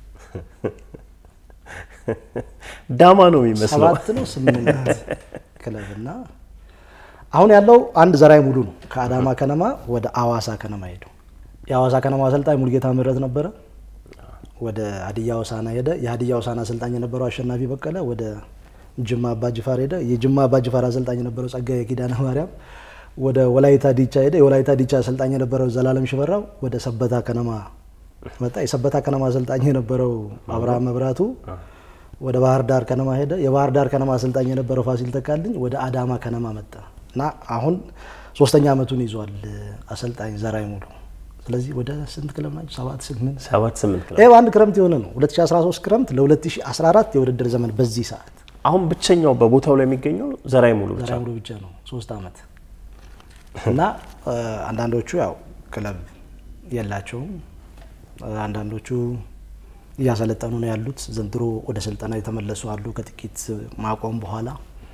Speaker 1: ዳማ ነው የሚመስለው።
Speaker 4: ሰባት ነው ስምንት ክለብና አሁን ያለው አንድ ዘራይ ሙሉ ነው። ከአዳማ ከነማ ወደ አዋሳ ከነማ ሄዱ። የአዋሳ ከነማ አሰልጣኝ ሙልጌታ ምህረት ነበረ። ወደ ሀዲያ ሆሳዕና ሄደ። የሀዲያ ሆሳዕና አሰልጣኝ የነበረው አሸናፊ በቀለ ወደ ጅማ አባጅፋር ሄደ። የጅማ አባጅፋር አሰልጣኝ የነበረው ጸጋዬ ኪዳነ ማርያም ወደ ወላይታ ዲቻ ሄደ። የወላይታ ዲቻ አሰልጣኝ የነበረው ዘላለም ሽፈራው ወደ ሰበታ ከነማ መጣ። የሰበታ ከነማ አሰልጣኝ የነበረው አብርሃም መብራቱ ወደ ባህር ዳር ከነማ ሄደ። የባህር ዳር ከነማ አሰልጣኝ የነበረው ፋሲል ተካልኝ ወደ አዳማ ከነማ መጣ እና አሁን ሶስተኛ ዓመቱን ይዟል አሰልጣኝ ዘራይ ሙሉ። ስለዚህ ወደ ስንት ክለብ ናቸው? ሰባት ስምንት
Speaker 1: ሰባት ስምንት ክለብ
Speaker 4: ይሄ በአንድ ክረምት የሆነ ነው። 2013 ክረምት ለ2014 የውድድር ዘመን በዚህ ሰዓት
Speaker 1: አሁን ብቸኛው በቦታው ላይ የሚገኘው ዘራይ ሙሉ ብቻ
Speaker 4: ዘራይ ሙሉ ብቻ ነው ሶስት ዓመት እና እ፣ አንዳንዶቹ ያው ክለብ የላቸውም። እ፣ አንዳንዶቹ እያሰለጠኑ ነው ያሉት። ዘንድሮ ወደ ስልጠና የተመለሱ አሉ ከጥቂት ማቆም በኋላ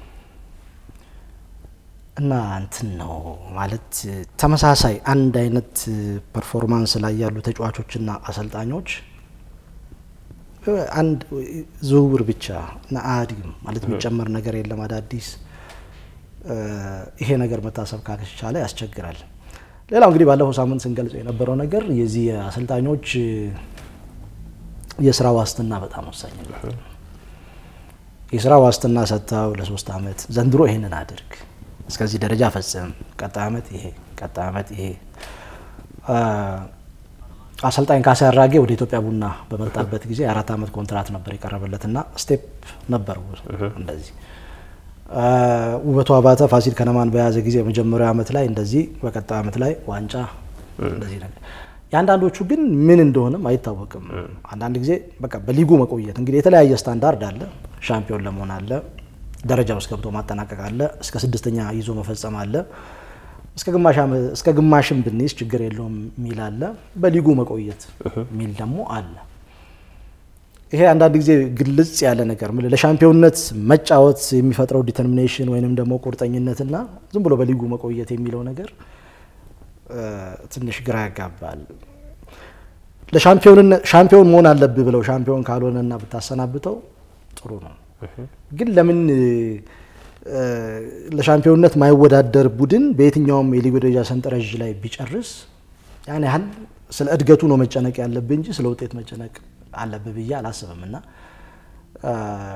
Speaker 4: እና እንትን ነው ማለት ተመሳሳይ አንድ አይነት ፐርፎርማንስ ላይ ያሉ ተጫዋቾችና አሰልጣኞች እ፣ አንድ ዝውውር ብቻ እና አያድግም ማለት የሚጨመር ነገር የለም አዳዲስ እ፣ ይሄ ነገር መታሰብ ካልቻለ ያስቸግራል። ሌላው እንግዲህ ባለፈው ሳምንት ስንገልጸው የነበረው ነገር የዚህ የአሰልጣኞች እ፣ የስራ ዋስትና በጣም ወሳኝ ነው። የስራ ዋስትና ሰጥተው ለሶስት አመት ዘንድሮ ይሄንን አድርግ፣ እስከዚህ ደረጃ ፈጽም፣ ቀጣይ አመት ይሄ፣ ቀጣይ አመት ይሄ አ፣ አሰልጣኝ ካሳ አራጌ ወደ ኢትዮጵያ ቡና በመጣበት ጊዜ የአራት አመት ኮንትራት ነበር የቀረበለትና ስቴፕ ነበረው እንደዚህ አ፣ ውበቱ አባተ ፋሲል ከነማን በያዘ ጊዜ የመጀመሪያው አመት ላይ እንደዚህ፣ በቀጣዩ አመት ላይ ዋንጫ እንደዚህ ነገር። የአንዳንዶቹ ግን ምን እንደሆነም አይታወቅም። አንዳንድ ጊዜ በቃ በሊጉ መቆየት እንግዲህ የተለያየ ስታንዳርድ አለ። ሻምፒዮን ለመሆን አለ፣ ደረጃ ውስጥ ገብቶ ማጠናቀቅ አለ፣ እስከ ስድስተኛ ይዞ መፈጸም አለ፣ እስከ ግማሽ ዓመት- እስከ ግማሽም ብንይዝ ችግር የለውም የሚል አለ፣ በሊጉ መቆየት የሚል ደግሞ አለ። ይሄ አንዳንድ ጊዜ ግልጽ ያለ ነገር ምን ለሻምፒዮንነት መጫወት የሚፈጥረው ዲተርሚኔሽን ወይንም ደግሞ ቁርጠኝነትና ዝም ብሎ በሊጉ መቆየት የሚለው ነገር እ፣ ትንሽ ግራ ያጋባል። ለሻምፒዮንነት ሻምፒዮን መሆን አለብህ ብለው ሻምፒዮን ካልሆነና ብታሰናብተው ጥሩ ነው። ግን ለምን እ፣ ለሻምፒዮንነት ማይወዳደር ቡድን በየትኛውም የሊግ ደረጃ ሰንጠረዥ ላይ ቢጨርስ ያን ያህል ስለ እድገቱ ነው መጨነቅ ያለብህ እንጂ ስለ ውጤት መጨነቅ አለብህ ብዬ አላስብም እና እ፣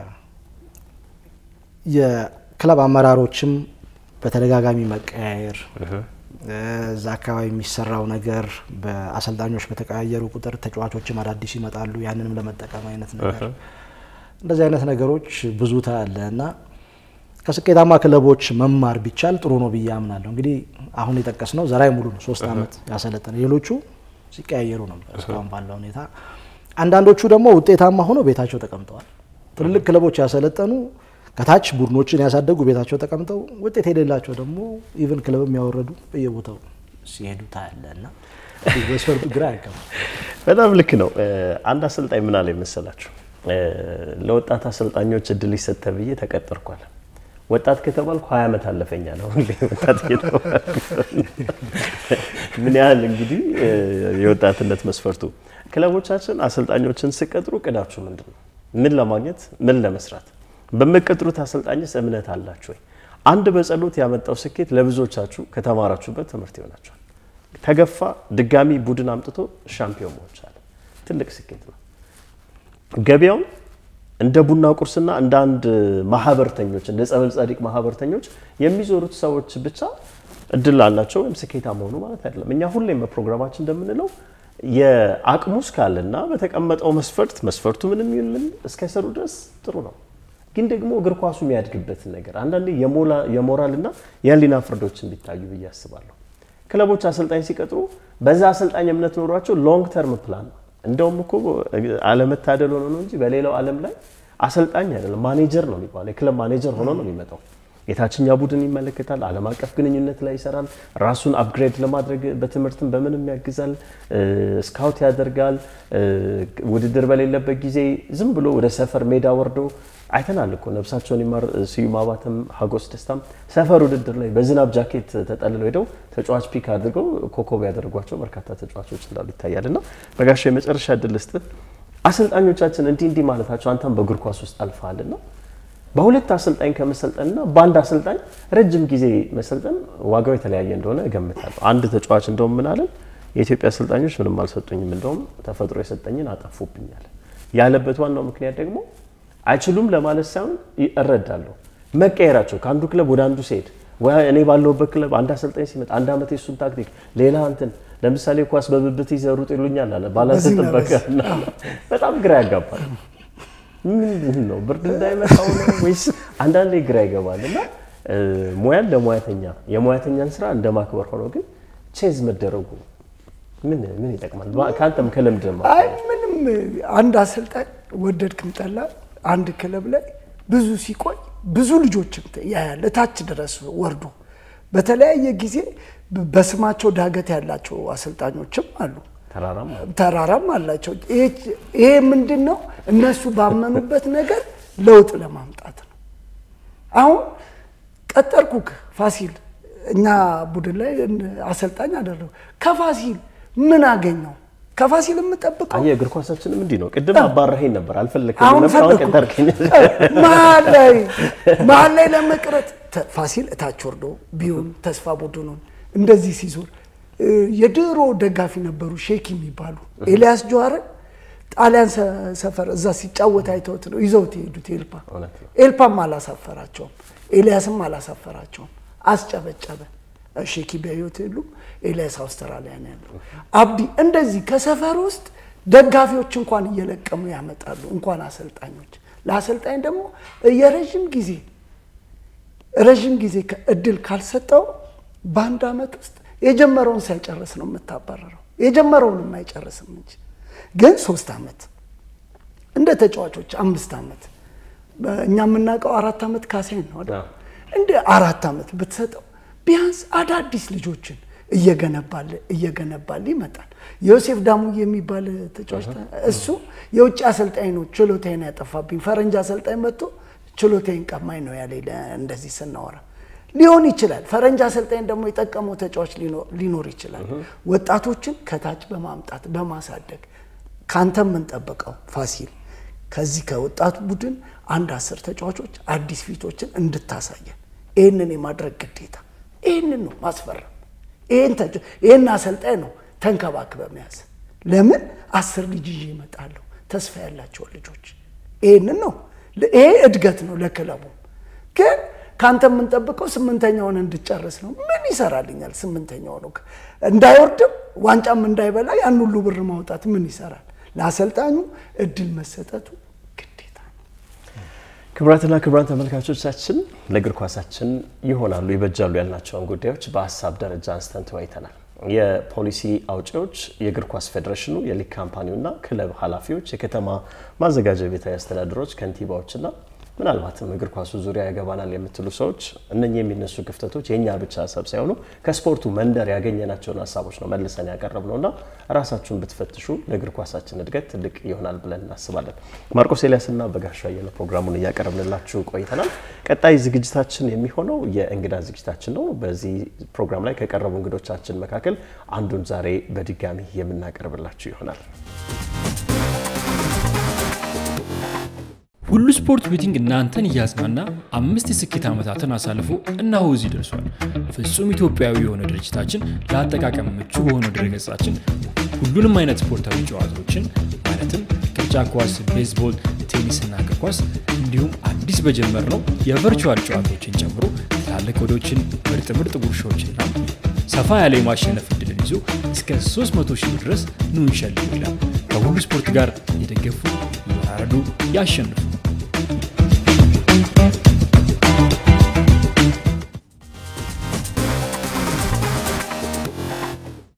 Speaker 4: የክለብ አመራሮችም በተደጋጋሚ መቀያየር እዛ አካባቢ የሚሰራው ነገር በአሰልጣኞች በተቀያየሩ ቁጥር ተጫዋቾችም አዳዲስ ይመጣሉ። ያንንም ለመጠቀም አይነት ነገር እንደዚህ አይነት ነገሮች ብዙ ታያለ እና ከስኬታማ ክለቦች መማር ቢቻል ጥሩ ነው ብዬ አምናለሁ። እንግዲህ አሁን የጠቀስ ነው ዘራይ ሙሉ ነው ሶስት ዓመት ያሰለጠነ፣ ሌሎቹ ሲቀያየሩ ነበር እስካሁን ባለው ሁኔታ። አንዳንዶቹ ደግሞ ውጤታማ ሆነው ቤታቸው ተቀምጠዋል። ትልልቅ ክለቦች ያሰለጠኑ ከታች ቡድኖችን ያሳደጉ ቤታቸው ተቀምጠው ውጤት የሌላቸው ደግሞ ኢቨን ክለብ የሚያወረዱ በየቦታው ሲሄዱ ታያለ እና መስፈርቱ ግራ ያጋባል።
Speaker 1: በጣም ልክ ነው። አንድ አሰልጣኝ ምን አለ መሰላችሁ? ለወጣት አሰልጣኞች እድል ይሰጥ ተብዬ ተቀጠርኳል። ወጣት ከተባልኩ ሀያ ዓመት አለፈኛ ነው ወጣት እየተባልኩ ምን ያህል እንግዲህ የወጣትነት መስፈርቱ። ክለቦቻችን አሰልጣኞችን ስቀጥሩ እቅዳችሁ ምንድን ነው? ምን ለማግኘት ምን ለመስራት? በምትቀጥሩት አሰልጣኝስ እምነት አላችሁ ወይ? አንድ በጸሎት ያመጣው ስኬት ለብዙዎቻችሁ ከተማራችሁበት ትምህርት ይሆናችኋል። ተገፋ ድጋሚ ቡድን አምጥቶ ሻምፒዮን መሆን ቻለ። ትልቅ ስኬት ነው። ገበያውን እንደ ቡና ቁርስና እንደ አንድ ማህበርተኞች እንደ ጸበል ጸዲቅ ማህበርተኞች የሚዞሩት ሰዎች ብቻ እድል አላቸው ወይም ስኬታማ ሆኑ ማለት አይደለም። እኛ ሁሌም በፕሮግራማችን እንደምንለው የአቅሙ እስካለና በተቀመጠው መስፈርት መስፈርቱ ምንም ይሁን ምን እስከሰሩ ድረስ ጥሩ ነው። ግን ደግሞ እግር ኳሱ የሚያድግበትን ነገር አንዳንዴ የሞራልና የህሊና ፍርዶችን ቢታዩ ብዬ አስባለሁ። ክለቦች አሰልጣኝ ሲቀጥሩ በዛ አሰልጣኝ እምነት ኖሯቸው ሎንግ ተርም ፕላን ነው። እንደውም እኮ አለመታደል ሆኖ ነው እንጂ በሌላው ዓለም ላይ አሰልጣኝ አይደለም ማኔጀር ነው የሚባለው። የክለብ ማኔጀር ሆኖ ነው የሚመጣው። የታችኛ ቡድን ይመለከታል፣ ዓለም አቀፍ ግንኙነት ላይ ይሰራል፣ ራሱን አፕግሬድ ለማድረግ በትምህርትም በምንም ያግዛል፣ ስካውት ያደርጋል። ውድድር በሌለበት ጊዜ ዝም ብሎ ወደ ሰፈር ሜዳ ወርዶ አይተናል እኮ ነብሳቸውን ይማር ስዩም አባተም ሀጎስ ደስታም ሰፈር ውድድር ላይ በዝናብ ጃኬት ተጠልለው ሄደው ተጫዋች ፒክ አድርገው ኮከብ ያደርጓቸው በርካታ ተጫዋቾች እንዳሉ ይታያል። እና በጋሻ የመጨረሻ እድል ስጥህ አሰልጣኞቻችን እንዲህ እንዲህ ማለታቸው አንተም በእግር ኳስ ውስጥ አልፈሃልና በሁለት አሰልጣኝ ከመሰልጠንና በአንድ አሰልጣኝ ረጅም ጊዜ መሰልጠን ዋጋው የተለያየ እንደሆነ እገምታለሁ። አንድ ተጫዋች እንደውም ምን አለን፣ የኢትዮጵያ አሰልጣኞች ምንም አልሰጡኝም፣ እንደውም ተፈጥሮ የሰጠኝን አጠፉብኛል ያለበት ዋናው ምክንያት ደግሞ አይችሉም ለማለት ሳይሆን እረዳለሁ። መቀየራቸው ከአንዱ ክለብ ወደ አንዱ ሲሄድ እኔ ባለሁበት ክለብ አንድ አሰልጣኝ ሲመጣ አንድ ዓመት የሱን ታክቲክ ሌላ እንትን ለምሳሌ ኳስ በብብት ይዘህ ሩጥ ይሉኛል አለ ባላንስ ጥበቃ በጣም ግራ ያጋባል። ምንድን ነው ብርድ እንዳይመታው ነው ወይስ አንዳንዴ ግራ ይገባል። እና ሙያን ለሙያተኛ የሙያተኛን ስራ እንደ ማክበር ሆኖ ግን ቼዝ መደረጉ ምን ምን ይጠቅማል? ከአንተም ከልምድ
Speaker 3: አይ ምንም አንድ አሰልጣኝ ወደድክም ጠላ አንድ ክለብ ላይ ብዙ ሲቆይ ብዙ ልጆችም ያያል እታች ድረስ ወርዶ በተለያየ ጊዜ በስማቸው ዳገት ያላቸው አሰልጣኞችም አሉ። ተራራም አላቸው። ይሄ ምንድን ነው? እነሱ ባመኑበት ነገር ለውጥ ለማምጣት ነው። አሁን ቀጠርኩክ ፋሲል እኛ ቡድን ላይ አሰልጣኝ አደረጉ። ከፋሲል ምን አገኘው? ከፋሲል የምጠብቀው
Speaker 1: አየህ፣ እግር ኳሳችንም እንዲህ ነው። ቅድም አባረኸኝ ነበር አልፈለግም
Speaker 3: አሁን
Speaker 1: ነበር፣ አሁን ቀጠርከኝ።
Speaker 3: መሀል ላይ መሀል ላይ ለመቅረት ፋሲል እታች ወርዶ ቢሆን ተስፋ ቡድኑን እንደዚህ ሲዞር የድሮ ደጋፊ ነበሩ ሼክ የሚባሉ ኤልያስ ጀዋርን ጣሊያን ሰፈር እዛ ሲጫወት አይተውት ነው ይዘውት የሄዱት ኤልፓ። ኤልፓም አላሳፈራቸውም፣ ኤልያስም አላሳፈራቸውም። አስጨበጨበ። ሼኪ በህይወት የሉም። ኤልያስ አውስትራሊያ ነው ያለው። አብዲ እንደዚህ ከሰፈር ውስጥ ደጋፊዎች እንኳን እየለቀሙ ያመጣሉ፣ እንኳን አሰልጣኞች። ለአሰልጣኝ ደግሞ የረዥም ጊዜ ረዥም ጊዜ እድል ካልሰጠው በአንድ ዓመት ውስጥ የጀመረውን ሳይጨርስ ነው የምታባረረው። የጀመረውን አይጨርስም እንጂ ግን ሶስት ዓመት እንደ ተጫዋቾች አምስት ዓመት እኛ የምናውቀው አራት ዓመት ካሳይን ነው አይደል? እንደ አራት ዓመት ብትሰጠው ቢያንስ አዳዲስ ልጆችን እየገነባል እየገነባል ይመጣል። ዮሴፍ ዳሙ የሚባል ተጫዋች እሱ የውጭ አሰልጣኝ ነው ችሎታዬን ያጠፋብኝ፣ ፈረንጅ አሰልጣኝ መጥቶ ችሎታዬን ቀማኝ ነው ያለ እንደዚህ ስናወራ ሊሆን ይችላል። ፈረንጅ አሰልጣኝ ደግሞ የጠቀመው ተጫዋች ሊኖር ይችላል። ወጣቶችን ከታች በማምጣት በማሳደግ ካንተ የምንጠብቀው ፋሲል ከዚህ ከወጣቱ ቡድን አንድ አስር ተጫዋቾች አዲስ ፊቶችን እንድታሳየን ይህንን የማድረግ ግዴታ ይህንን ነው ማስፈረም። ይህን አሰልጣኝ ነው ተንከባክበ መያዝ። ለምን አስር ልጅ ይዤ እመጣለሁ ተስፋ ያላቸውን ልጆች። ይህንን ነው ይሄ እድገት ነው ለክለቡ ግን ከአንተ የምንጠብቀው ስምንተኛውን እንድጨርስ ነው። ምን ይሰራልኛል? ስምንተኛው ነው እንዳይወርድም ዋንጫም እንዳይበላ ያን ሁሉ ብር ማውጣት ምን ይሰራል? ለአሰልጣኙ እድል መሰጠቱ ግዴታ ነው።
Speaker 1: ክቡራትና ክቡራን ተመልካቾቻችን ለእግር ኳሳችን ይሆናሉ ይበጃሉ ያልናቸውን ጉዳዮች በሀሳብ ደረጃ አንስተን ተወያይተናል። የፖሊሲ አውጪዎች፣ የእግር ኳስ ፌዴሬሽኑ፣ የሊግ ካምፓኒውና ክለብ ኃላፊዎች፣ የከተማ ማዘጋጃ ቤታዊ አስተዳደሮች፣ ከንቲባዎችና ምናልባትም እግር ኳሱ ዙሪያ ያገባናል የምትሉ ሰዎች እነኚህ የሚነሱ ክፍተቶች የእኛ ብቻ ሀሳብ ሳይሆኑ ከስፖርቱ መንደር ያገኘናቸውን ሀሳቦች ነው መልሰን ያቀረብ ነው እና ራሳችሁን ብትፈትሹ ለእግር ኳሳችን እድገት ትልቅ ይሆናል ብለን እናስባለን። ማርቆስ ኤልያስና በጋሻ አየለ ፕሮግራሙን እያቀረብንላችሁ ቆይተናል። ቀጣይ ዝግጅታችን የሚሆነው የእንግዳ ዝግጅታችን ነው። በዚህ ፕሮግራም ላይ ከቀረቡ እንግዶቻችን መካከል አንዱን ዛሬ በድጋሚ የምናቀርብላችሁ ይሆናል።
Speaker 2: ሁሉ ስፖርት ቤቲንግ እናንተን እያዝናና አምስት የስኬት ዓመታትን አሳልፎ እነሆ እዚህ ደርሷል። ፍጹም ኢትዮጵያዊ የሆነ ድርጅታችን ለአጠቃቀም ምቹ በሆነው ድረገጻችን ሁሉንም አይነት ስፖርታዊ ጨዋታዎችን ማለትም ቅርጫ ኳስ፣ ቤዝቦል፣ ቴኒስና እግር ኳስ እንዲሁም አዲስ በጀመርነው የቨርቹዋል ጨዋታዎችን ጨምሮ ትላልቅ ወዶችን፣ ምርጥ ምርጥ ጉርሻዎችና ሰፋ ያለ የማሸነፍ እድልን ይዞ እስከ 300 ሺህ ብር ድረስ ኑ እንሸልም ይላል። ከሁሉ ስፖርት ጋር የደገፉ ይወራረዱ፣ ያሸንፉ።